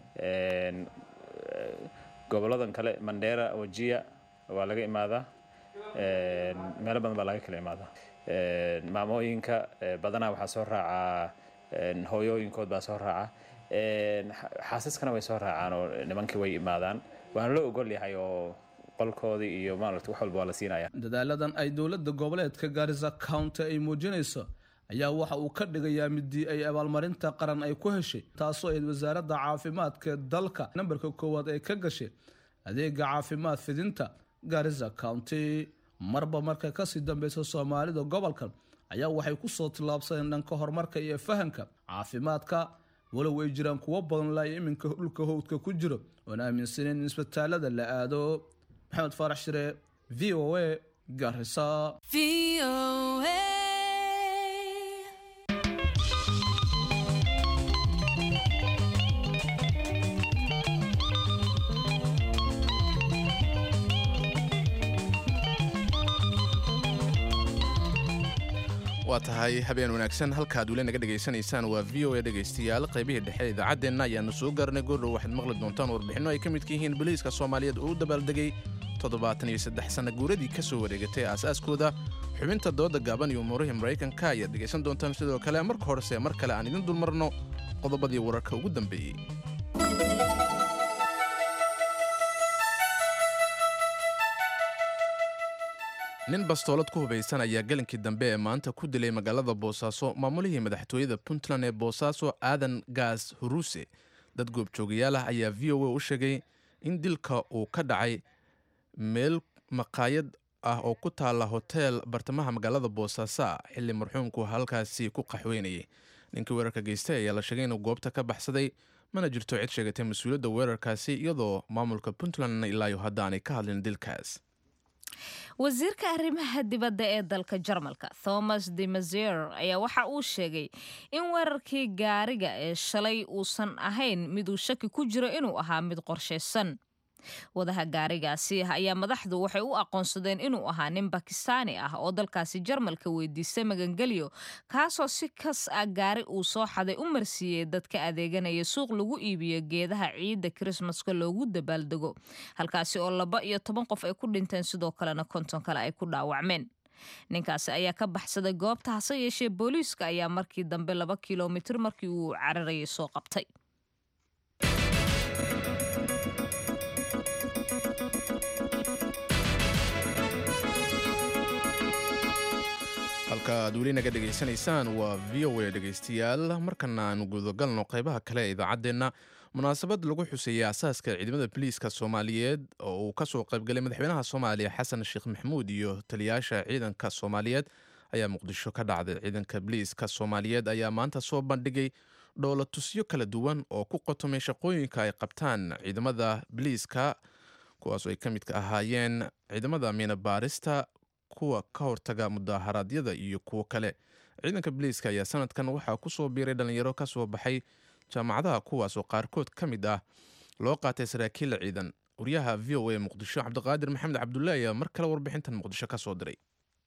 goboladan kale mandera wajia waa laga imaadaa meelo badan baa laga kala imaadaa maamooyinka badanaa waxaa soo raacaa hooyooyinkood baa soo raaca xaasaskana way soo raacaan oo nimankii way imaadaan waana loo ogol yahay oo qolkoodii iyo maarata wax walba waa la siinaya dadaaladan ay dowladda goboleedka gaarisa county ay muujinayso ayaa waxa uu ka dhigayaa midii ay abaalmarinta qaran ay ku heshay taasoo ayd wasaaradda caafimaadka dalka nambarka koowaad ay ka gashay adeega caafimaad fidinta gaarisa county marba marka kasii dambeysa soomaalida gobolkan ayaa waxay kusoo tillaabsadeen dhanka horumarka iyo fahamka caafimaadka walow ay jiraan kuwo badan laaya iminka dhulka howdka ku jiro oon aaminsaneyn in isbitaalada la aado maxamed faarax shire v o a garisa waa tahay habeen wanaagsan halkaad weli naga dhegaysanaysaan waa v o a dhegaystayaal qaybihii dhexe idaacaddeenna ayaanu soo gaarnay goordhow waxaad maqli doontaan warbixinno ay ka midka yihiin boliiska soomaaliyeed oo u dabaaldegay toddobaatan iyo saddex sanna guuradii ka soo wareegatay aasaaskooda xubinta dooda gaaban iyo umuurihii maraykanka ayaad dhegaysan doontaan sidoo kale marka horese mar kale aan idin dulmarno qodobadii wararka ugu dambeeyey nin bastoolad ku hubaysan ayaa gelinkii dambe ee maanta ku dilay magaalada boosaaso maamulihii madaxtooyada puntland ee boosaaso aadan gaas huruuse dad goobjoogayaal ah ayaa v o a u sheegay in dilka uu ka dhacay meel maqaayad ah oo ku taala hoteel bartamaha magaalada boosaaso ah xilli marxuumku halkaasi ku qaxweynayay ninkii weerarka geystay ayaa la sheegay inuu goobta ka baxsaday mana jirto cid sheegatay mas-uuliyadda weerarkaasi iyadoo maamulka puntlandna ilaayo hadda aanay ka hadlin dilkaas wasiirka arrimaha dibadda ee dalka jarmalka thomas de mazier ayaa waxa uu sheegay in weerarkii gaariga ee shalay uusan ahayn miduu shaki ku jiro inuu ahaa mid qorshaysan wadaha gaarigaasi ayaa madaxdu waxay u aqoonsadeen inuu ahaa nin bakistaani ah oo dalkaasi jarmalka weydiistay magangelyo kaasoo si kas ah gaari uu soo xaday u marsiiyey dadka adeeganaya suuq lagu iibiyo geedaha ciidda krismaska loogu dabaaldego halkaasi oo laba iyo toban qof ay ku dhinteen sidoo kalena konton kale ay ku dhaawacmeen ninkaasi ayaa ka baxsaday goobta hase yeeshee booliiska ayaa markii dambe laba kilomitir markii uu cararayay soo qabtay halka aad weli naga dhegaysanaysaan waa v o a dhegaystayaal markana aanu gudagalno qaybaha kale ee idaacaddeenna munaasabad lagu xuseeyey asaaska ciidamada biliiska soomaaliyeed oo uu kasoo qaybgalay madaxweynaha soomaaliya xasan sheekh maxamuud iyo taliyaasha ciidanka soomaaliyeed ayaa muqdisho ka dhacday ciidanka biliiska soomaaliyeed ayaa maanta soo bandhigay dhowlatusyo kala duwan oo ku qotomay shaqooyinka ay qabtaan ciidamada biliiska kuwaas ay ka midka ahaayeen ciidamada miina baarista kuwa ka hortaga mudaharaadyada iyo kuwo kale ciidanka biliiska ayaa sanadkan waxaa kusoo biiray dhalinyaro kasoo baxay jaamacadaha kuwaas oo qaarkood ka mid ah loo qaatay saraakiil ciidan wariyaha v o a muqdisho cabdiqaadir maxamed cabdulle ayaa mar kale warbixintan muqdisho ka soo diray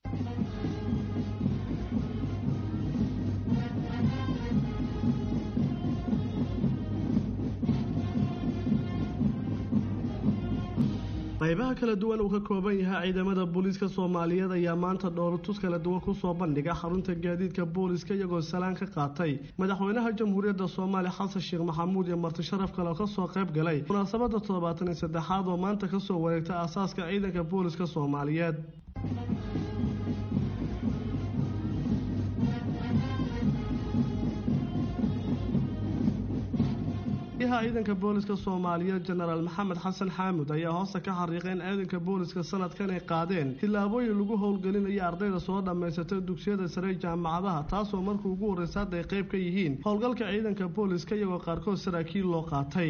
qaybaha kala duwan uu ka kooban yahay ciidamada booliiska soomaaliyeed ayaa maanta dhowlatus kala duwan kusoo bandhiga xarunta gaadiidka booliiska iyagoo salaan ka qaatay madaxweynaha jamhuuriyadda soomaaliya xasan sheekh maxamuud iyo marti sharaf kale oo kasoo qayb galay munaasabada toddobaatan iyo saddexaad oo maanta kasoo wareegtay aasaaska ciidanka booliiska soomaaliyeed ciidanka booliska soomaaliyeed jenaraal maxamed xasan xaamud ayaa hoosta ka xariiqay in ciidanka booliska sanadkan ay qaadeen tillaabooyin lagu howlgelinayo ardayda soo dhammaysatay dugsiyada sare jaamacadaha taasoo markii ugu horreysa hadda ay qayb ka yihiin howlgalka ciidanka booliska iyagoo qaarkood saraakiil loo qaatay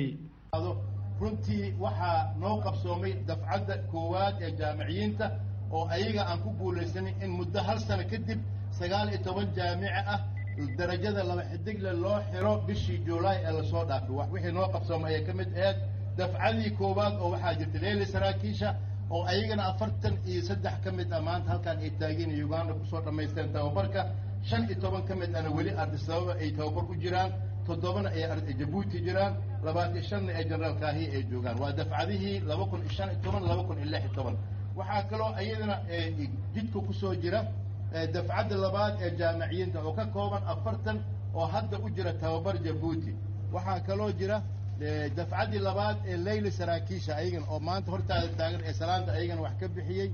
runtii waxaa noo qabsoomay dafcadda koowaad ee jaamiciyiinta oo ayaga aan ku guulaysanin in muddo hal sano kadib sagaal iyo toban jaamice ah darajada laba xidigle loo xiro bishii juulaay ee lasoo dhaafay wixii noo qabsoomay ayay ka mid aheyd dafcadii koowaad oo waxaa jirta leeli saraakiisha oo ayagana afartan iyo saddex ka mid ah maanta halkaan ay taageen uganda kusoo dhammaysteen tababarka shan iyo toban ka mid ahna weli ardisababa ay tababar ku jiraan toddobana ay jabuuti jiraan labaatan shanna ee jenaraal kaahiya ay joogaan waa dafcadihii laba kun iyo shan iyo toban laba kun iyo lix iyo toban waxaa kaloo iyadana jidka kusoo jira dafcadda labaad ee jaamiciyiinta oo ka kooban afartan oo hadda u jira tababar jabuuti waxaa kaloo jira dafcaddii labaad ee leyli saraakiisha ayagana oo maanta hortaada taagan ee salaanta ayagana wax ka bixiyey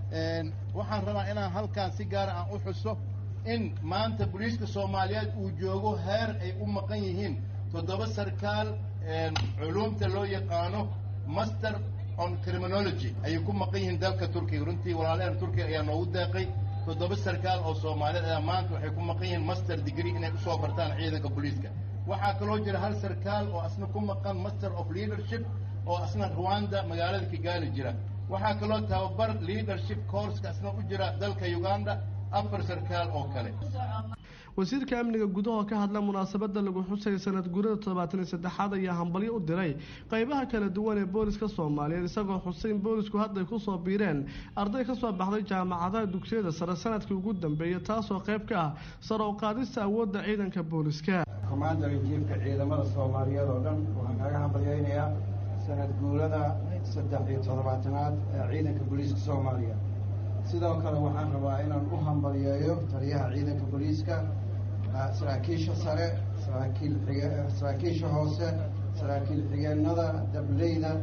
waxaan rabaa inaan halkaan si gaara aan u xuso in maanta booliiska soomaaliyeed uu joogo heer ay u maqan yihiin toddoba sarkaal culuumta loo yaqaano master on criminology ayay ku maqan yihiin dalka turkiga runtii walaalaheen turkiga ayaa noogu deeqay toddoba sarkaal oo soomaaliyeed ayaa maanta waxay ku maqan yihiin master degree inay usoo bartaan ciidanka booliiska waxaa kaloo jira hal sarkaal oo asna ku maqan master of leadership oo asna rwanda magaalada kigali jira waxaa kaloo tababar leadership courska asna u jira dalka uganda afar sarkaal oo kale wasiirka amniga gudahoo ka hadla munaasabada lagu xusay sanad gurida toddobaatan iyo saddexaad ayaa hambalyo u diray qaybaha kala duwan ee booliska soomaaliyeed isagoo xusay in boolisku hadday kusoo biireen arday kasoo baxday jaamacadaha dugsiyada sare sanadkii ugu dambeeyay taasoo qayb ka ah sare u qaadista awoodda ciidanka booliska komandar jiifka ciidamada soomaaliyeed oo dhan waxaan kaaga hambalyeynayaa sanad guurada saddex iyo toddobaatanaad ee ciidanka booliiska soomaaliya sidoo kale waxaan rabaa inaan u hambalyeeyo taliyaha ciidanka booliiska saraakiisha sare saraakiil xige saraakiisha hoose saraakiil xigeenada dableyda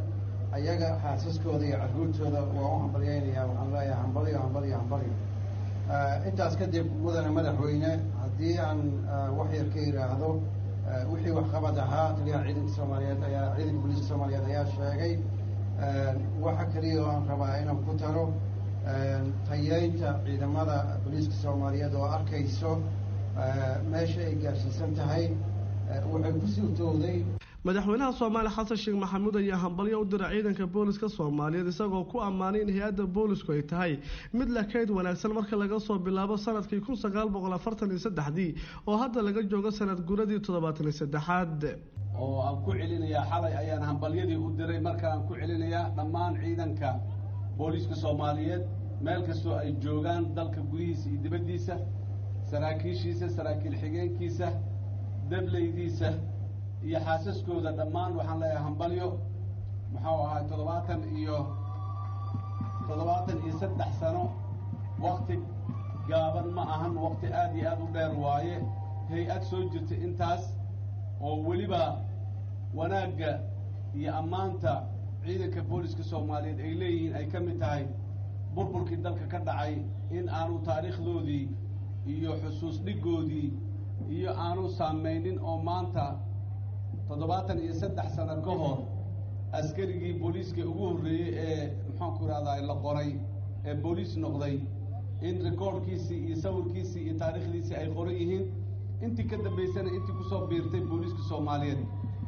ayaga xaasaskooda iyo carruurtooda waa u hambalyaynayaa waxaan leeyahay hambalyo hambalyo hambalyo intaas kadib mudane madaxweyne haddii aan wax yar ka yidhaahdo wixii waxqabad ahaa taliyaha ciidanka soomaaliyeed ayaa ciidanka booliiska soomaaliyeed ayaa sheegay waxa keliya oo aan rabaa inaan ku taro tayeynta ciidamada booliiska soomaaliyeed oo arkayso meesha ay gaarsiisan tahay waxay ku suurtowday madaxweynaha soomaaliya xasan sheekh maxamuud ayaa hambalyo u dira ciidanka booliska soomaaliyeed isagoo ku ammaanay in hay-adda boolisku ay tahay mid la kayd wanaagsan marka laga soo bilaabo sanadkii kun sagaal boqol afartan iyo saddexdii oo hadda laga joogo sanad guradii toddobaatan iyo saddexaad oo aan ku celinayaa xalay ayaan hambalyadii u diray markaan ku celinayaa dhammaan ciidanka booliiska soomaaliyeed meel kastoo ay joogaan dalka gudihiisa iyo dibaddiisa saraakiishiisa saraakiil xigeenkiisa dableydiisa iyo xaasaskooda dhammaan waxaan leeyahay hambalyo muxuu ahay toddobaatan iyo toddobaatan iyo saddex sano wakti gaaban ma ahan wakti aad iyo aad u dheer waaye hay-ad soo jirta intaas oo weliba wanaagga iyo ammaanta ciidanka booliska soomaaliyeed ay leeyihiin ay ka mid tahay burburkii dalka ka dhacay in aanu taariikhdoodii iyo xusuus dhigoodii iyo aanu saamaynin oo maanta toddobaatan iyo saddex sano ka hor askarigii booliiska ugu horreeyey ee maxaanku ihahdaa la qoray ee booliis noqday in rekoordkiisii iyo sawirkiisii iyo taariikhdiisii ay qoran yihiin intii ka dambaysana intii kusoo biirtay booliiska soomaaliyeed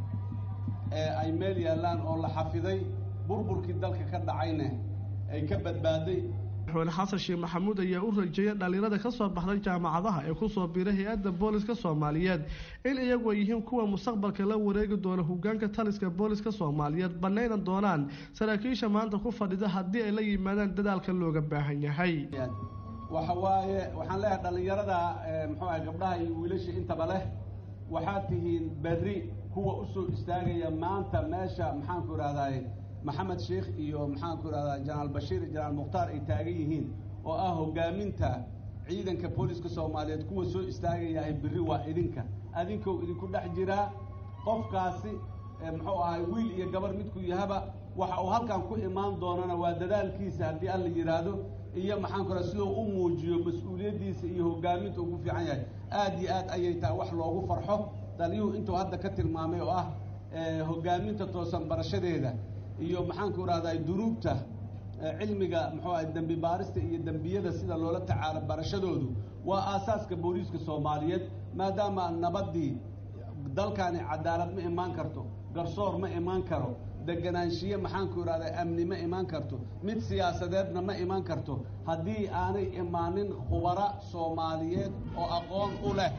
ee ay meel yaallaan oo la xafiday burburkii dalka ka dhacayna ay ka badbaaday madaxweyne xasan sheekh maxamuud ayaa u rajeeyay dhalinyarada ka soo baxday jaamacadaha ee kusoo biiray hay-adda booliska soomaaliyeed in iyagu ay yihiin kuwa mustaqbalka la wareegi doona hogaanka taliska booliska soomaaliyeed banaynan doonaan saraakiisha maanta ku fadhida haddii ay la yimaadaan dadaalka looga baahan yahay waxa waaye waxaan leeyahay dhallinyarada muxuu ahay gabdhaha iyo wiilasha intaba leh waxaad tihiin berri kuwa usoo istaagaya maanta meesha maxaanku ihahdaay maxamed sheekh iyo maxaanku ihahdaa janaal bashiir iyo janaal mukhtaar ay taagan yihiin oo ah hogaaminta ciidanka booliska soomaaliyeed kuwa soo istaagayahay berri waa idinka adinkou idinku dhex jiraa qofkaasi muxuu ahay wiil iyo gabar midku yahaba waxa uu halkan ku imaan doonana waa dadaalkiisa haddii alla yidhaahdo iyo maxaanku raha siduu u muujiyo mas-uuliyaddiisa iyo hogaaminta uu ku fiican yahay aad iyo aad ayay tahay wax loogu farxo daliyuhu intuu hadda ka tilmaamay oo ah hogaaminta toosan barashadeeda iyo maxaanku rahdaa dunuubta cilmiga muxuu ahay dembi baarista iyo dembiyada sida loola tacaalo barashadoodu waa aasaaska booliiska soomaaliyeed maadaama nabaddii dalkani cadaalad ma imaan karto garsoor ma imaan karo deganaanshiye maxaanku ihahdaa amni ma imaan karto mid siyaasadeedna ma imaan karto haddii aanay imaanin khubara soomaaliyeed oo aqoon u leh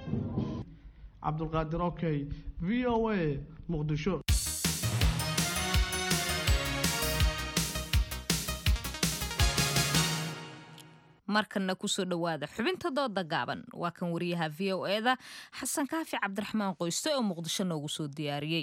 cabdulqaadir okey v o a muqdisho markanna kusoo dhowaada xubinta dooda gaaban waa kan wariyaha v o eda xasan kaafi cabdiraxmaan qoyste oo muqdisho noogu soo diyaariyey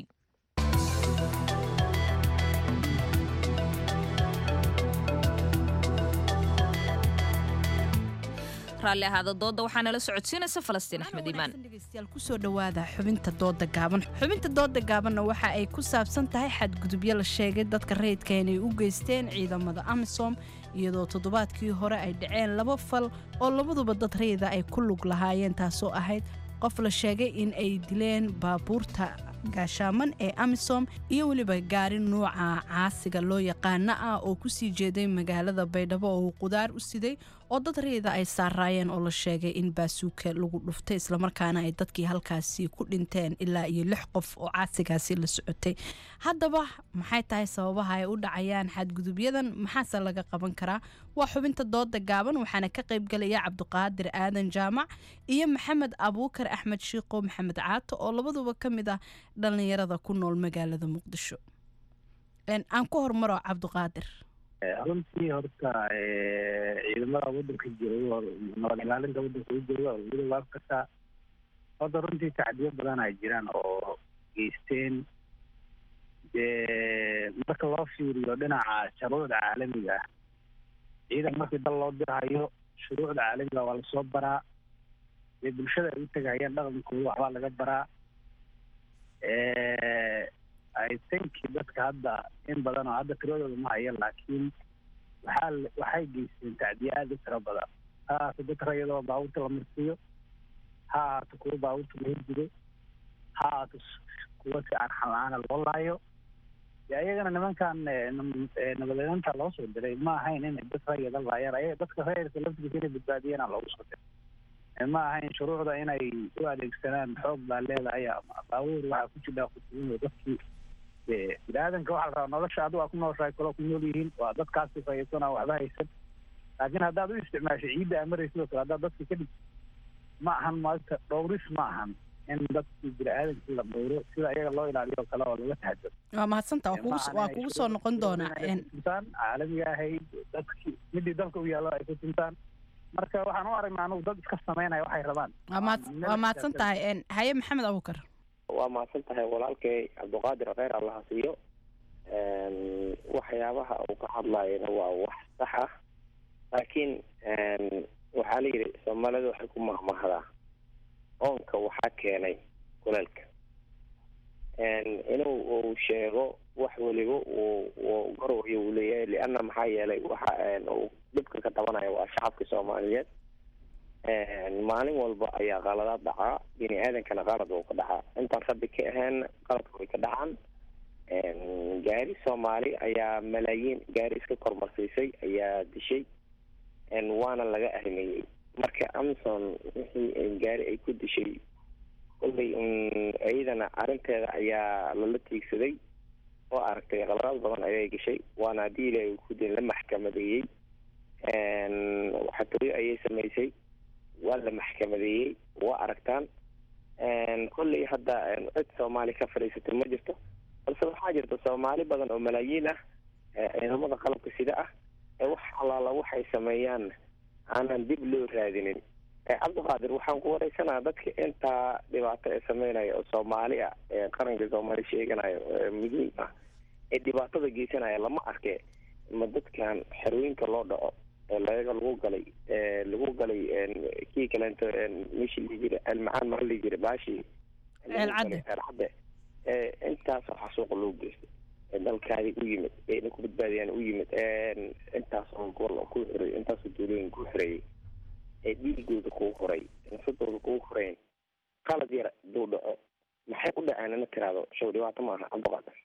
raalli ahaada dooda waxaa nala socodsiinaysa falastiin axmed iimaan dhegeystayaal kusoo dhowaada xubinta dooda gaaban xubinta dooda gaabanna waxa ay ku saabsan tahay xadgudubyo la sheegay dadka rayidka inay u geysteen ciidamada amisom iyadoo toddobaadkii hore ay dhaceen laba fal oo labaduba dad rayida ay ku lug lahaayeen taasoo ahayd qof la sheegay in ay dileen baabuurta gaashaaman ee amisom iyo weliba gaari nuuca caasiga loo yaqaana ah oo kusii jeeday magaalada baydhabo oo uu qudaar u siday oo dad rayida ay saaraayeen oo la sheegay in baasuuka lagu dhuftay islamarkaana ay dadkii halkaasi ku dhinteen ilaa iyo lix qof oo caasigaasi la socotay haddaba maxay tahay sababaha ay u dhacayaan xadgudubyadan maxaase laga qaban karaa waa xubinta dooda gaaban waxaana ka qaybgalaya cabdiqaadir aadan jaamac iyo maxamed abuukar axmed shiiqo maxamed caato oo labaduba ka mid ah dhallinyarada ku nool magaalada muqdisho aan ku hormaro cabdiqaadir runtii horta ciidamada wadanka jira nabad ilaalinta wadanka u jooga weliba kasta horta runtii tacdiyo badan ay jiraan oo geysteen dee marka loo fiiriyo dhinaca shuruucda caalamiga ah ciidan markii dal loo dirahayo shuruucda caalamiga waa lasoo baraa dee bulshada ay u tegayaan dhaqankooda waxbaa laga baraa i think dadka hadda in badan oo hadda tiradooda ma haya laakiin waxaa la- waxay geysteen tacdiye aada u tiro badan ha ahaato dad rayadoo baabuurta la marsiiyo ha ahaato kuwa baabuurta la hirjido ha ahaato s- kuwa si aan xal-aana loo laayo dee ayagana nimankan eh, nam- eh, nabadeynta loo soo diray ma ahayn inay dad rayada laayaan ayaga dadka rayadka laftigiisa inay badbaadiyana loogu soo diray Eh, ma ahayn shuruucda inay u adeegsadaan xoog baa leedahay ama baabuur waxaa ku jira kutuuno dadkii dee bini-aadanka waxaa la rabaa nolosha adigu aa ku nooshahay kaloo ku nool yihiin waa dadkaasi rayadsan oo waxba haysan laakiin haddaad u isticmaasho ciidda amaray sidoo kale haddaad dadka kadhig ma ahan maanta dhowris ma ahan in dadkii bini-aadankii la dhowro sida iyaga loo ilaaliyo oo kale oo laga taxadaro waa mahadsantaa waa kugu waa kugu soo noqon doonaa een, tuntaan caalamiga ahayd dadkii midii dalka u yaallo ay ku tuntaan marka waxaan u aragnaa anugu dad iska samaynaya waxay rabaan waa mahad- waa mahadsan tahay een, haye maxamed abuukar waa mahadsan tahay walaalkay cabdiqaadir kheyr allaha siiyo Een, waxyaabaha uu ka hadlayana waa wax sax ah laakiin een, waxaa la yidhi soomaalida waxay ku mahmahdaa oonka waxaa keenay kuleelka Een, inuu uu sheego wax weliba uu uu garowayo uu leeyahay lianna maxaa yeelay waxa een, uu dhibka ka tabanaya waa shacabka soomaaliyeed Een, maalin walba ayaa qaladaad dhacaa bini aadankana qalad uu ka dhacaa intaan rabbi ka ahayn qaladka way ka dhacaan Een, gaari soomaali ayaa malaayiin gaari iska kormarsiisay ayaa dishay Een, waana laga ahmeeyey marka amazon wixii ay gaari ay ku dishay kolley un iyadana arrinteeda ayaa lala tiigsaday oo aragtay qaladaad badan ayay gashay waana haddii ilaahay uu ku din la maxkamadeeyey Een, xatooyo ayay samaysay waa la maxkamadeeyey waa aragtaan Een, kolley hadda een, cid soomaali ka fadhiisatay ma jirto balse waxaa jirta soomaali badan oo malaayiin ah ee ciidamada qalabka sida ah ee wax allaala waxay sameeyaan aanan dib loo raadinin ee cabdiqaadir waxaan ku wareysanaa dadka intaa dhibaato ee sameynaya oo soomaali ah ee qaranka soomaali sheeganayo ee muhiim ah ee dhibaatada geysanaya lama arke ma dadkan xerooyinka loo dhaco ee laga lagu galay ee lagu galay een, kii kaleento een, meeshii la jira almacaan maa la jira baashii Ceel cadde. ceel cadde ee intaasoo xasuuqa loo geystay ee dalkaadi u yimid ee ina ku badbaadiyaan u yimid een, intaasoo gobol oo ku xiray intaasoo duulooyin ku xireeyay ee dhiigooda kuu horay nafsadooda kuu horeyn qalad yar duu dhaco maxay u dhaceen ina tiraahdo show dhibaato maaha cabdiqaadir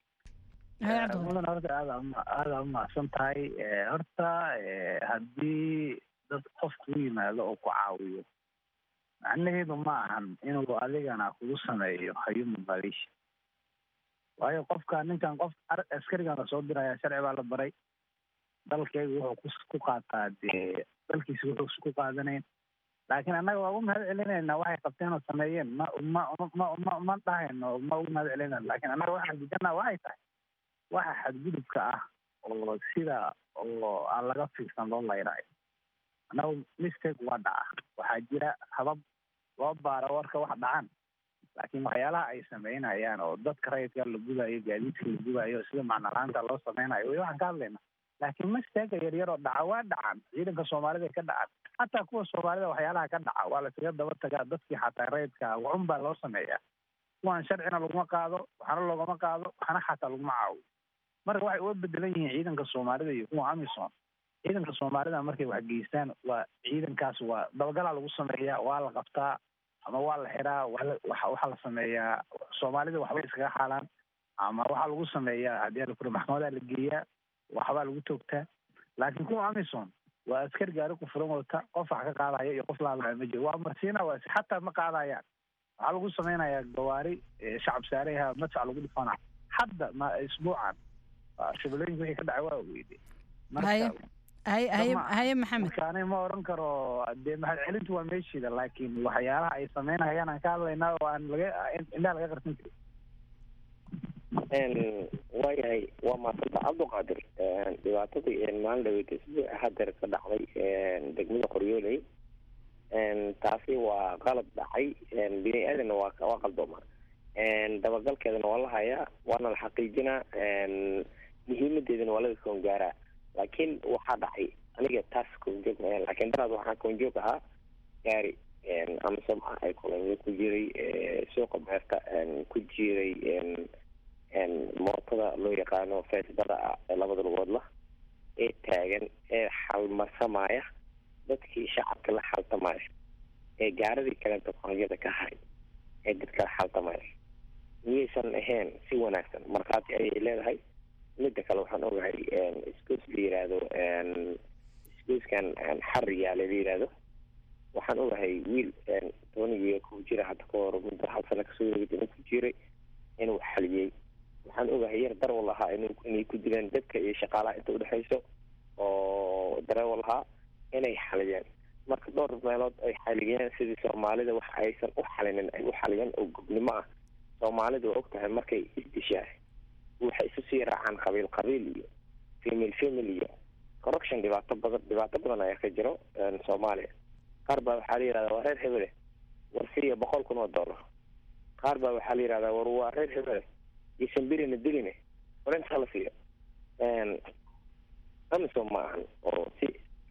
mudan horta aada uma- aada umahadsan tahay Eh, horta eh, haddii dad qofku u yimaado oo ku caawiyo macnaheedu ma ahan inuu adigana kugu sameeyo hayuman qaliish waayo qofka ninkan qof ar- askarigan lasoo diraya sharci baa la baray dalkeygu wuxuu kus- ku qaataa dee dalkiisa wuxuu ku qaadanayn laakiin annaga waa u mahad celinaynaa waxay qabteen oo sameeyeen ma ma ma ma ma dhahayno ma ugu mahad celinayno laakiin annaga waxaan diidanaa waxay tahay waxa xadgudubka ah oo sida oo aan laga fiirsan loo layraayo annagu mistake waa dhaca waxaa jira habab loo baaro warka wax dhacan laakiin waxyaalaha ay sameynayaan oo dadka rayidka la gudayo gaadiidka la gudayo sida macnalaanta loo sameynayo way waxaan ka hadlayna laakiin mistake yaryar oo dhaca waa dhacan ciidanka soomaalida ay ka dhacan xataa kuwa soomaalida waxyaalaha ka dhaca waa lasaga daba tagaa dadkii xataa rayidka waxun baa loo sameeyaa kuwan sharcina laguma qaado waxna loogama qaado waxna xataa laguma caawiyo marka waxay uga bedelan yihiin ciidanka soomaalida iyo kuwa amisom ciidanka soomaalida markay wax geystaan waa ciidankaas waa dabagalaa lagu sameeyaa waa la qabtaa ama waa la xiraa waa la- waxa waxaa la sameeyaa soomaalida waxbay iskaga xaalaan ama waxaa lagu sameeyaa haddii la furo maxkamadaa la geeyaa waxbaa lagu toogtaa laakiin kuwa amisom waa askar gaari ku furan wata qof wax ka qaadaya iyo qof laadlaya ma jiro waa marsiina waa xataa ma qaadayaan waxaa lagu sameynayaa gawaari eh, shacab saareha madfac lagu dhifana hadda ma isbuucan waa shabeellooyinka wixii ka dhacay waa weyde haye haye haye ma- haye maxamed marka aniga ma oran karo dee mahad celintu waa meeshiida laakiin waxyaalaha ay sameynayaan aan ka hadlaynaa oo aan laga indhaha laga qarsan karin Een, waayahay waa maasanta cabdiqaadir Een, dhibaatadii een, maalin dhaweyd isbuuc hadeer ka dhacday een, degmada qoryooley Een, taasi waa qalad dhacay Een, bini aadanna waa waa qaldooma Een, dabagalkeedana waa la hayaa waana la xaqiijinaa Een, muhiimadeedana waa laga koon gaaraa laakiin waxaa dhacay aniga taas koonjoog maahan laakiin daraad waxaa koonjoog ahaa gaari Een, amisom ah ay kolonyo ku jiray ee, suuqa beerta een, ku jiray een, mootada loo yaqaano feesbada ah ee labada lugoodla ee taagan ee xalmarsamaya dadkii shacabka la xaltamaya ee gaaradii kaleeto qonyada ka haray ee dadka la xaltamaya miyaysan ahayn si wanaagsan markhaati ayay leedahay midda kale waxaan ogahay isgoos la yiraahdo isgooskan xariyaale la yiraahdo waxaan ogahay wiil toonigiiyo ku jira hadda ka hor muddo hal sano kasoo wareegay inuu ku jiray inuu xaliyey waxaan ogahay yar darwal ahaa in inay ku dileen dadka iyo shaqaalaha inta udhexayso oo darewal ahaa inay xaliyeen marka dhowr meelood ay xaliyeen sidii soomaalida wax aysan u xalinin ay u xaliyeen oo gobnimo ah soomaalida waa og tahay markay isdishaa waxay isu sii raacaan qabiil qabiil iyo femil femil iyo corruption dhibaato badan dhibaato badan ayaa ka jiro soomaaliya qaar baa waxaa la yihahdaa waa reer hebele war siiya boqol kun oo dollar qaar baa waxaa la yihahdaa war waa reer hebele iyosan birina diline war intaa la siiyo amisom ma ahan oo si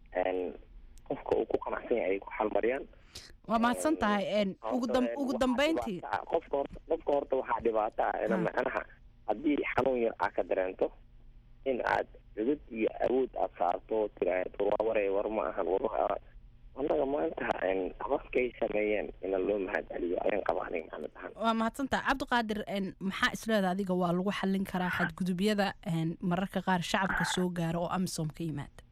qofka uu ku qanacsan yahay ay ku xalmariyaan waa mahadsan tahay ugu dam- ugu dambeyntii qofka horta qofka horta waxaa dhibaato ah ina macnaha haddii xanuun yar aa ka dareento in aad cudud iyo awood aad saarto tiraahdo waa waray war ma ahan war annaga maanta abafkay sameeyeen ina loo mahad celiyo ayaan qaba aniga maxamed ahaan waa mahadsantaha cabdiqaadir maxaa isleeda adiga waa lagu xallin karaa xadgudubyada mararka qaar shacabka soo gaara oo amisom ka yimaada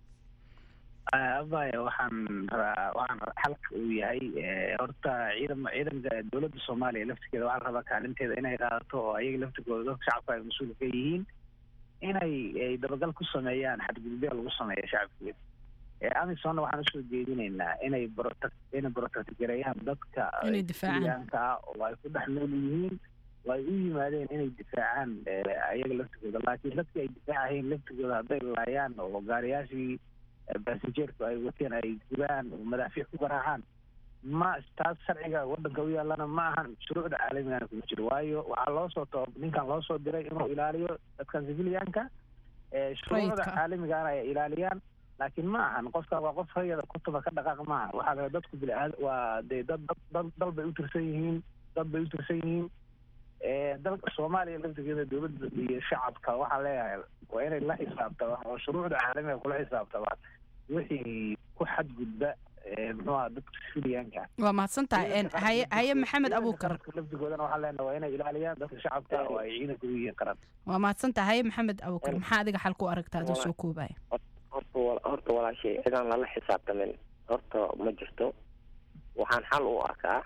abaya waxaan rabaa waxaan xalka uu yahay horta ciidan ciidanka dowladda soomaaliya laftigeeda waxaa rabaa kaalinteeda inay qaadato oo ayaga laftigooda dadka shacabka ay mas-uul ka yihiin inay ay dabagal ku sameeyaan xadgudubya lagu sameeya shacabkeeda amisonna waxaan usoo jeedinaynaa inay protect inay protect gareeyaan dadka Inay difaacaan. Syrianka ah oo ay ku dhex nool yihiin oo ay u yimaadeen inay difaacaan ayaga laftigooda laakiin dadkii ay difaacayeen laftigooda hadday laayaan oo gaariyaashii basenjeerku ay wateen ay gubaan oo madaafiic ku garaacaan ma taas sharciga wadanka u yaalana ma ahan shuruucda caalamigana kuma jiro waayo waxaa loo soo too ninkan loo soo diray inuu ilaaliyo dadkan civilianka ee shuruucda Rayidka. caalamigana ay ilaaliyaan laakiin ma ahan qofka waa qof hayada kutuba ka dhaqaaq maaha waxaa la dadku bili-aad waa dee dad dad dad dal bay u tirsan yihiin dad bay u tirsan yihiin ee dalka soomaaliya laftigeeda dowladda iyo shacabka waxaa leeyahay waa inay la xisaabtamaan oo shuruucda caalamiga kula xisaabtamaan wixii ku xadgudba ee muxuu aha dadka civilianka waa mahadsantahay haye haye maxamed abuukar laftigoodana waxaa leenahay waa inay ilaaliyaan dadka shacabka oo ay ciidanka u yihiin qaran waa mahadsantahay haye maxamed abuukar maxaa adiga xal ku aragta adoo soo koobaya horta wa- horta walaashay cidaan lala xisaabtamin horta ma jirto waxaan xal u arkaa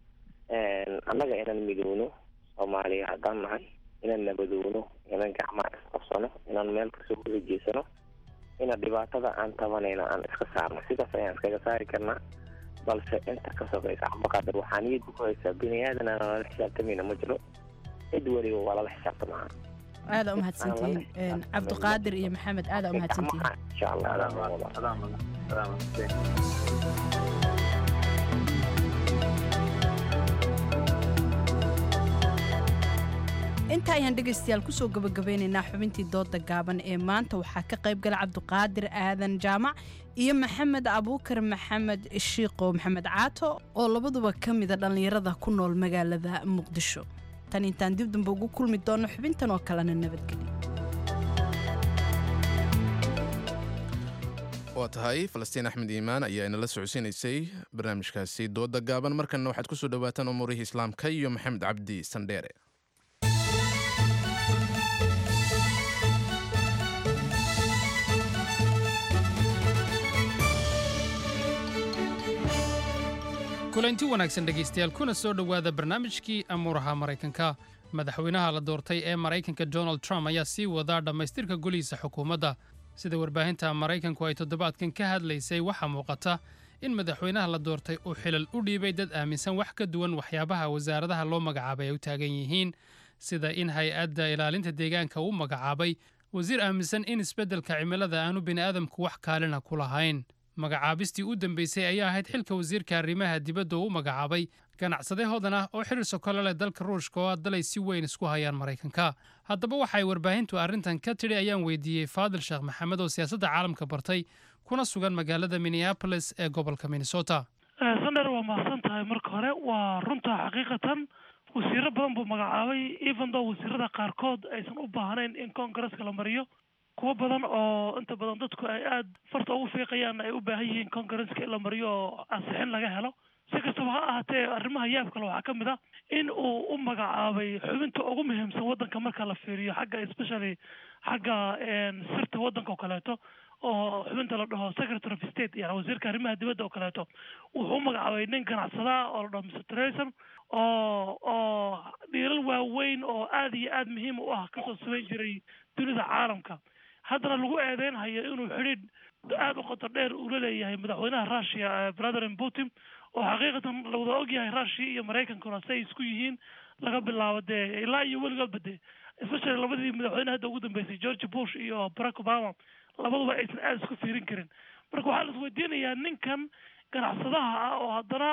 annaga inaan midowno soomaaliya haddaan nahay inaan nabadowno inaan gacmaha isqabsano inaan meel kasoo wada jeesano ina dhibaatada aan tabanayno aan iska saarno sidaas ayaan iskaga saari karnaa balse inta ka sokaysa cabdiqaadir waxaa niyadda ku haysaa bini aadan aan lala xisaabtamayna ma jiro cid weliba waa lala xisaabtamaa aada u mahadsantihiin cabdiqaadir iyo maxamed aada u mahadsantihiin insha allah inta ayaan dhegaystayaal kusoo gabagabeynaynaa xubintii dooda gaaban ee maanta waxaa ka qayb gala cabdiqaadir aadan jaamac iyo maxamed abuukar maxamed shiiqo maxamed caato oo labaduba ka mida dhallinyarada ku nool magaalada muqdisho tan intaan dib dambe ugu kulmi doono xubintan oo kalena nabadgelyo waa tahay falastiin axmed iimaan ayaa inala socodsiinaysay barnaamijkaasi dooda gaaban markanna waxaad kusoo dhowaataan umuurihii islaamka iyo maxamed cabdi sandheere kulanti wanaagsan dhegaystayaal kuna soo dhowaada barnaamijkii amuuraha maraykanka madaxweynaha la doortay ee maraykanka donald trump ayaa sii wadaa dhammaystirka golihiisa xukuumadda sida warbaahinta maraykanku ay toddobaadkan ka hadlaysay waxaa muuqata in madaxweynaha la doortay uu xilal u dhiibay dad aaminsan wax ka duwan waxyaabaha wasaaradaha loo magacaabay ay u taagan yihiin sida in hay-adda ilaalinta deegaanka uu magacaabay wasiir aaminsan in isbeddelka cimilada aanu bini'aadamku wax kaalina ku lahayn magacaabistii u dambeysay ayaa ahayd xilka wasiirka arrimaha dibadda uu magacaabay ganacsade hodan ah oo xiriir sokole leh dalka ruushka oo dalay si weyn isku hayaan maraykanka haddaba waxay warbaahintu arrintan ka tidhi ayaan weydiiyey faadil sheekh maxamed oo siyaasadda caalamka bartay kuna sugan magaalada minneapolis ee gobolka minnesota sandher waa mahadsan tahay marka hore waa runta xaqiiqatan wasiiro badan buu magacaabay even though wasiirada qaarkood aysan u baahnayn in congresska la mariyo kuwo badan oo inta badan dadku ay aada farta ugu fiiqayaan ay u baahan yihiin congresska in la mariyo oo ansixin laga helo si kastaba ha ahaatee arrimaha yaabkale waxaa ka mid ah in uu u magacaabay xubinta ugu muhiimsan waddanka marka la fiiriyo xagga especially xagga sirta waddanka oo kaleeto oo xubinta la dhaho secretary of state yani wasiirka arrimaha dibadda oo kaleeto wuxuu u magacaabay nin ganacsada oo la dhaho mr treson oo oo dhiiral waaweyn oo aada iyo aada muhiim u ah kasoo samayn jiray dunida caalamka haddana lagu eedeynhayo inuu xidhiidh aada u qoto dheer ula leeyahay madaxweynaha russia vladimir putin oo xaqiiqatan la wada ogyahay russia iyo maraykankuna si ay isku yihiin laga bilaabo dee ilaa iyo weligoodba dee especially labadii madaxweyne hadda ugu dambeysay george bush iyo barack obama labaduba aysan aada isku fiirin karin marka waxaa la isweydiinayaa ninkan ganacsadaha ah oo haddana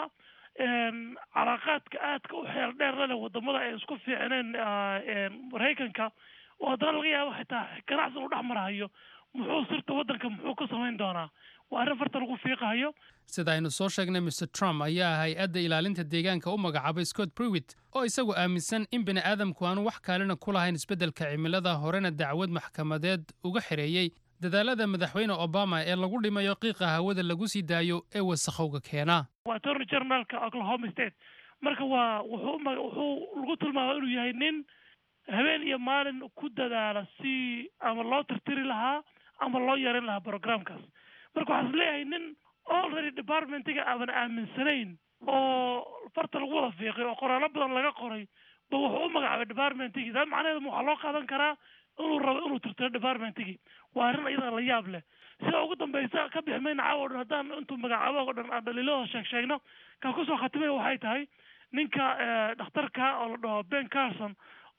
calaaqaadka aadka u xeel dheer lale wadamada ay isku fiicneen maraykanka oo haddana laga yaabo xitaa ganacsi uu dhex marahayo muxuu sirta waddanka muxuu ka samayn doonaa waa arrin farta lagu fiiqahayo sida aynu soo sheegnay mr trump ayaa hay-adda ilaalinta deegaanka u magacaabay scott brewit oo isagu aaminsan in bini aadamku aanu wax kaalina ku lahayn isbeddelka cimilada horena dacwad maxkamadeed uga xereeyey dadaalada madaxweyne obama ee lagu dhimayo qiiqa hawada lagu sii daayo ee wasakhowga keena waa attorney generalka oklahoma state marka waa wuxuu wuxuu lagu tilmaama inuu yahay nin habeen iyo maalin ku dadaala si ama loo tirtiri lahaa ama loo yarin lahaa programkaas marka waxaa is leeyahay nin already departmentiga aadan aaminsanayn oo farta lagu wada fiiqay oo qoraallo badan laga qoray ba wuxuu u magacaabay departmentigii taa macnaheedu waxaa loo qaadan karaa inuu rabo inuu tirtiro departmentigii waa arrin iyada la yaab leh sida ugu dambeysa ka bixi mayna caawa o dhan haddaan intuu magacaabo o dhan aan dhaliilahooda sheeg sheegno kaa kusoo khatimay waxay tahay ninka dhakhtarka oo la dhaho ben carson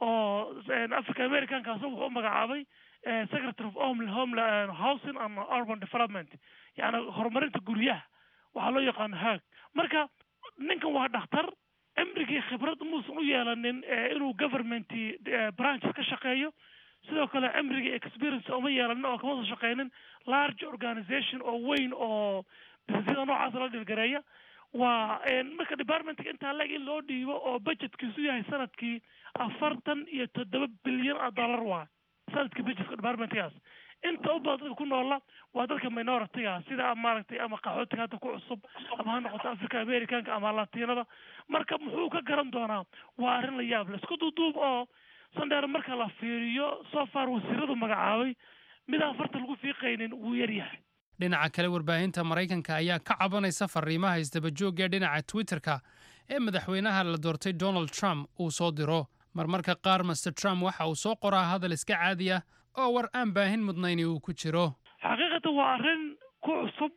oo africa americankaas wuxuu u magacaabay secretary of home home housing and urban development yani horumarinta guryaha waxaa loo yaqaano haag marka ninkan waa dhakhtar cimrigii khibrad muusan u yeelanin inuu government branches ka shaqeeyo sidoo kale cimrigii experience uma yeelanin oo kama soo shaqeynin large organization oo weyn oo businessyada noocaas la dhilgareeya waa marka departmentka intaa leg in loo dhiibo oo budgetkiisu yahay sanadkii afartan iyo toddoba bilyan oo dollar waa sanadkii budgetka departmentkaas inta u badan dadka ku noola waa dadka minority-ga sida maaragtay ama qaxootiga hadda ku cusub ama ha noqoto africa americanka ama latinada marka muxuu ka garan doonaa waa arrin la yaab leh isku duuduub oo sandheer marka la fiiriyo so far wasiiradu magacaabay midaan farta lagu fiiqaynin wuu yaryahay dhinaca kale warbaahinta maraykanka ayaa ka cabanaysa fariimaha isdabajoogga dhinaca twitterka ee madaxweynaha la doortay donald trump uu soo diro marmarka qaar master trump waxa uu soo qoraa hadal iska caadi ah oo war aan baahin mudnayni uu ku jiro xaqiiqatan waa arrin ku cusub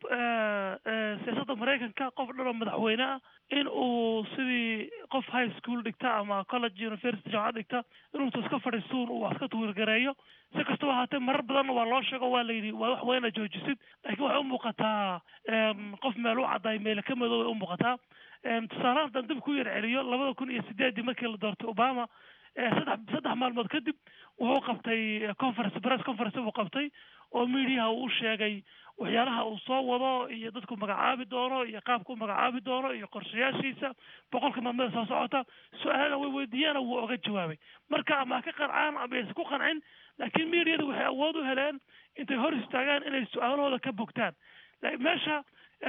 siyaasadda maraykanka qof dhan oo madaxweyne ah in uu sidii qof high school dhigta ama college university jaamacad dhigta inuusa iska fadhiisuun uu wax iska tuwirgareeyo si kastaba ahaatee marar badanna waa loo sheego waa la yidhi waa wax weyna joojisid laakiin waxay u muuqataa qof meel u caddaay meele ka madow ay u muuqataa tusaale haddaan dib ku yar celiyo labada kun iyo sideedii markii la doortay obama saddex saddex maalmood kadib wuxuu qabtay conference press conference buu qabtay oo mediaha uu u sheegay waxyaalaha uu soo wado iyo dadku magacaabi doono iyo qaabka u magacaabi doono iyo qorshayaashiisa boqolka maalmada soo socota su-aalana way weydiiyaana wuu oga jawaabay marka ama ha ka qancaan ama aysan ku qancin laakiin mediada waxay awood u heleen intay hor istaagaan inay su-aalahooda ka bogtaan meesha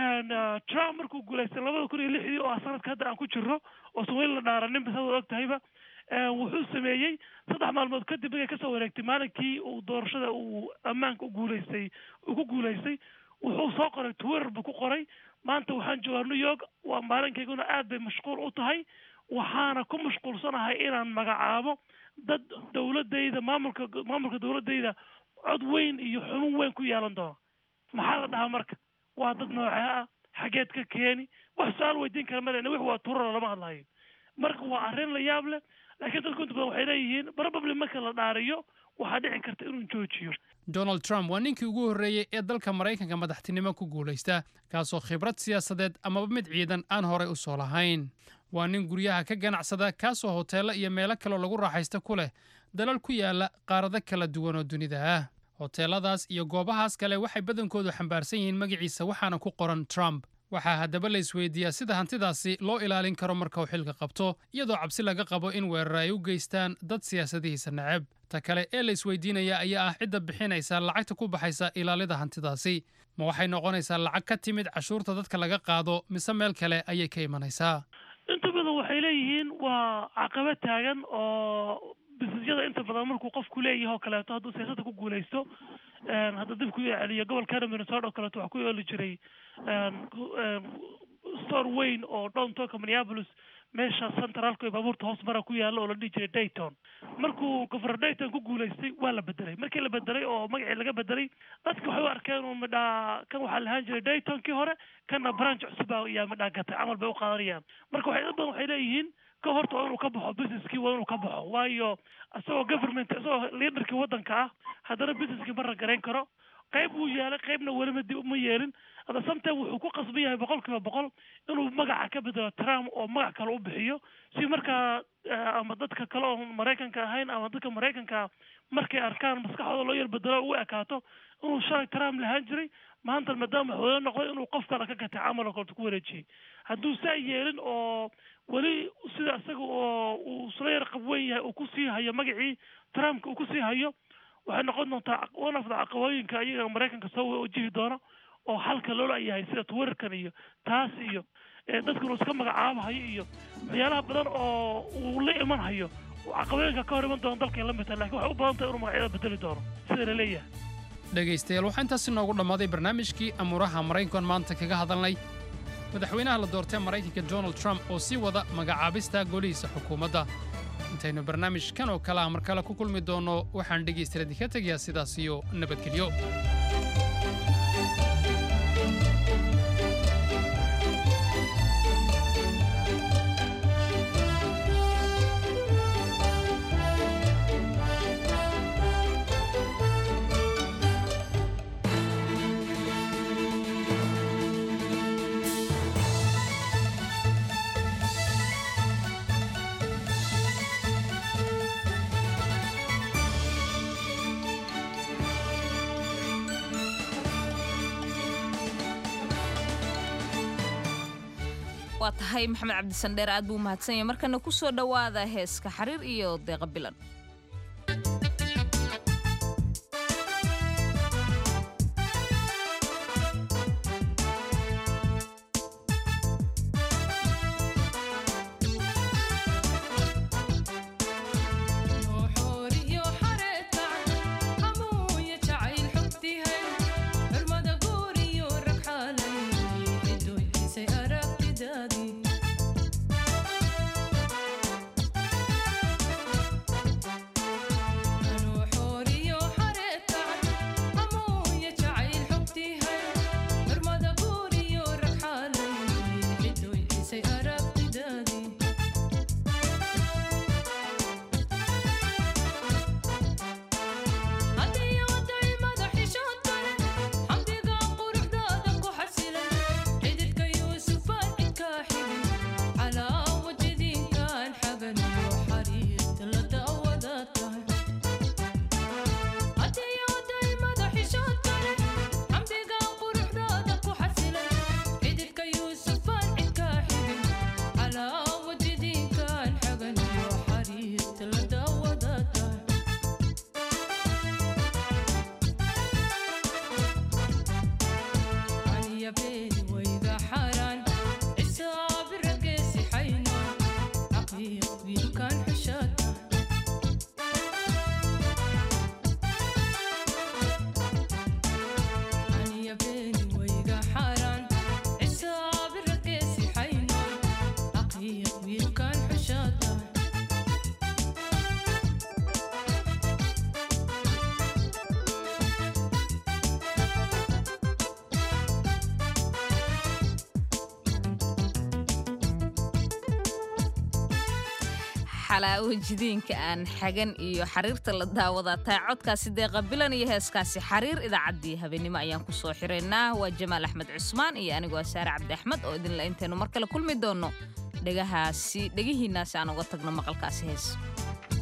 trump markuu guulaystay labada kun iyo lixdii oo ah sanadka hadda aan ku jirno oo sawil la dhaaranin bas hada og tahayba wuxuu sameeyey saddex maalmood kadib markay kasoo wareegtay maalinkii uu doorashada uu ammaanka u guulaystay uu ku guulaystay wuxuu soo qoray twitter buu ku qoray maanta waxaan joogaa new york waa maalinkayguna aad bay mashquul u tahay waxaana ku mashquulsanahay inaan magacaabo dad dowladayda maamulka maamulka dowladayda cod weyn iyo xubin weyn ku yeelan doona maxaa la dhahaa marka waa dad noocee ah xageed ka keeni wax su-aal weydiin kara malena wix waa turara lama hadlayo marka waa arrin la yaab leh laakiin dadku inta badan waxay leeyihiin probably marka la dhaariyo waxaa dhici karta inuu joojiyo donald trump waa ninkii ugu horreeyey ee dalka maraykanka madaxtinimo ku guulaysta kaasoo khibrad siyaasadeed amaba mid ciidan aan horey u soo lahayn waa nin guryaha ka ganacsada kaasoo hoteello iyo meelo kaloo lagu raaxaysta ku leh dalal ku yaala qaarado kala duwan oo dunida ah hoteeladaas iyo goobahaas kale waxay badankoodu xambaarsan yihiin magaciisa waxaana ku qoran trump waxaa haddaba la isweydiiyaa sida hantidaasi loo ilaalin karo marka uu xilka qabto iyadoo cabsi laga qabo in weerar ay u geystaan dad siyaasadihiisa neceb ta kale ee la isweydiinaya ayaa ah cidda bixinaysa lacagta ku baxaysa ilaalida hantidaasi ma waxay noqonaysaa lacag ka timid cashuurta dadka laga qaado mise meel kale ayay ka imanaysaa inta badan waxay leeyihiin waa caqaba taagan oo bisisyada inta badan markuu qofku leeyahay oo kaleeto hadduu siyaasadda ku guulaysto hadda dib ku celiyo gobolkana minnesota oo kaleeto waxaa ku yeeli jiray store weyn oo downtownka minneapolis meesha centraalka ee baabuurta hoos mara ku yaalla oo la dhihi jiray dayton markuu governor dayton ku guulaystay waa la bedelay markii la bedelay oo magacii laga bedelay dadki waxay u arkeen uu midhaa kan waxaa lahaan jiray daytonkii hore kana branch cusub ayaa midhaa gatay camal bay u qaadanayaan marka waxay dad badan waxay leeyihiin ka horta waa inuu ka baxo businesskii waa inuu ka baxo waayo isagoo government isagoo leaderkii waddanka ah haddana businesskii ma ragarayn karo qayb wuu yeelay qaybna welima dib uma yeelin hadda sometime wuxuu ku qasban yahay boqol kiiba boqol inuu magaca ka bedelo trump oo magac kale u bixiyo si markaa ama dadka kale oo maraykanka ahayn ama dadka maraykanka markay arkaan maskaxdooda loo yar bedelo u ekaato inuu shalay trump lahaan jiray maanta maadaama madaxweyne noqday inuu qof kale ka gatay camal oo kaleto ku wareejiyey hadduu saa yeelin oo weli sida isaga oo uu isla yar qabweyn yahay uu kusii hayo magacii trumpka uu kusii hayo waxay noqon doontaa one of the caqabooyinka iyaga maraykanka soo wajihi doona oo halka loola yahay sida twitterkan iyo taas iyo dadkan uu iska magacaabahayo iyo waxyaalaha badan oo uu la iman hayo caqabooyinka ka hor iman doona dalkay la mid tahay lakin waxay u badan tahay inuu magacyada bedeli doono sida la leeyahay dhegaystayaal waxaa intaasi noogu dhammaaday barnaamijkii amuuraha maraykan maanta kaga hadalnay madaxweynaha la doortay maraykanka donald trump oo sii wada magacaabista golihiisa xukuumadda intaynu barnaamijkan oo kale ah mar kale ku kulmi doonno waxaan dhegaystayaal idinka tegayaa sidaas iyo nabadgelyo waa tahay maxamed cabdisandheer aad buu umahadsan yahay markana ku soo dhowaada heeska xariir iyo deeqa bilan xalaawo jidiinka aan xagan iyo xariirta la daawadaa tahay codkaasi deeqa bilan iyo heeskaasi xariir idaacaddii habeenimo ayaan ku soo xiraynaa waa jamaal axmed cusmaan iyo anigoo saare cabdi axmed oo idinla intaynu mar kale kulmi doonno dhegahaasi dhegihiinnaasi aan uga tagno maqalkaasi hees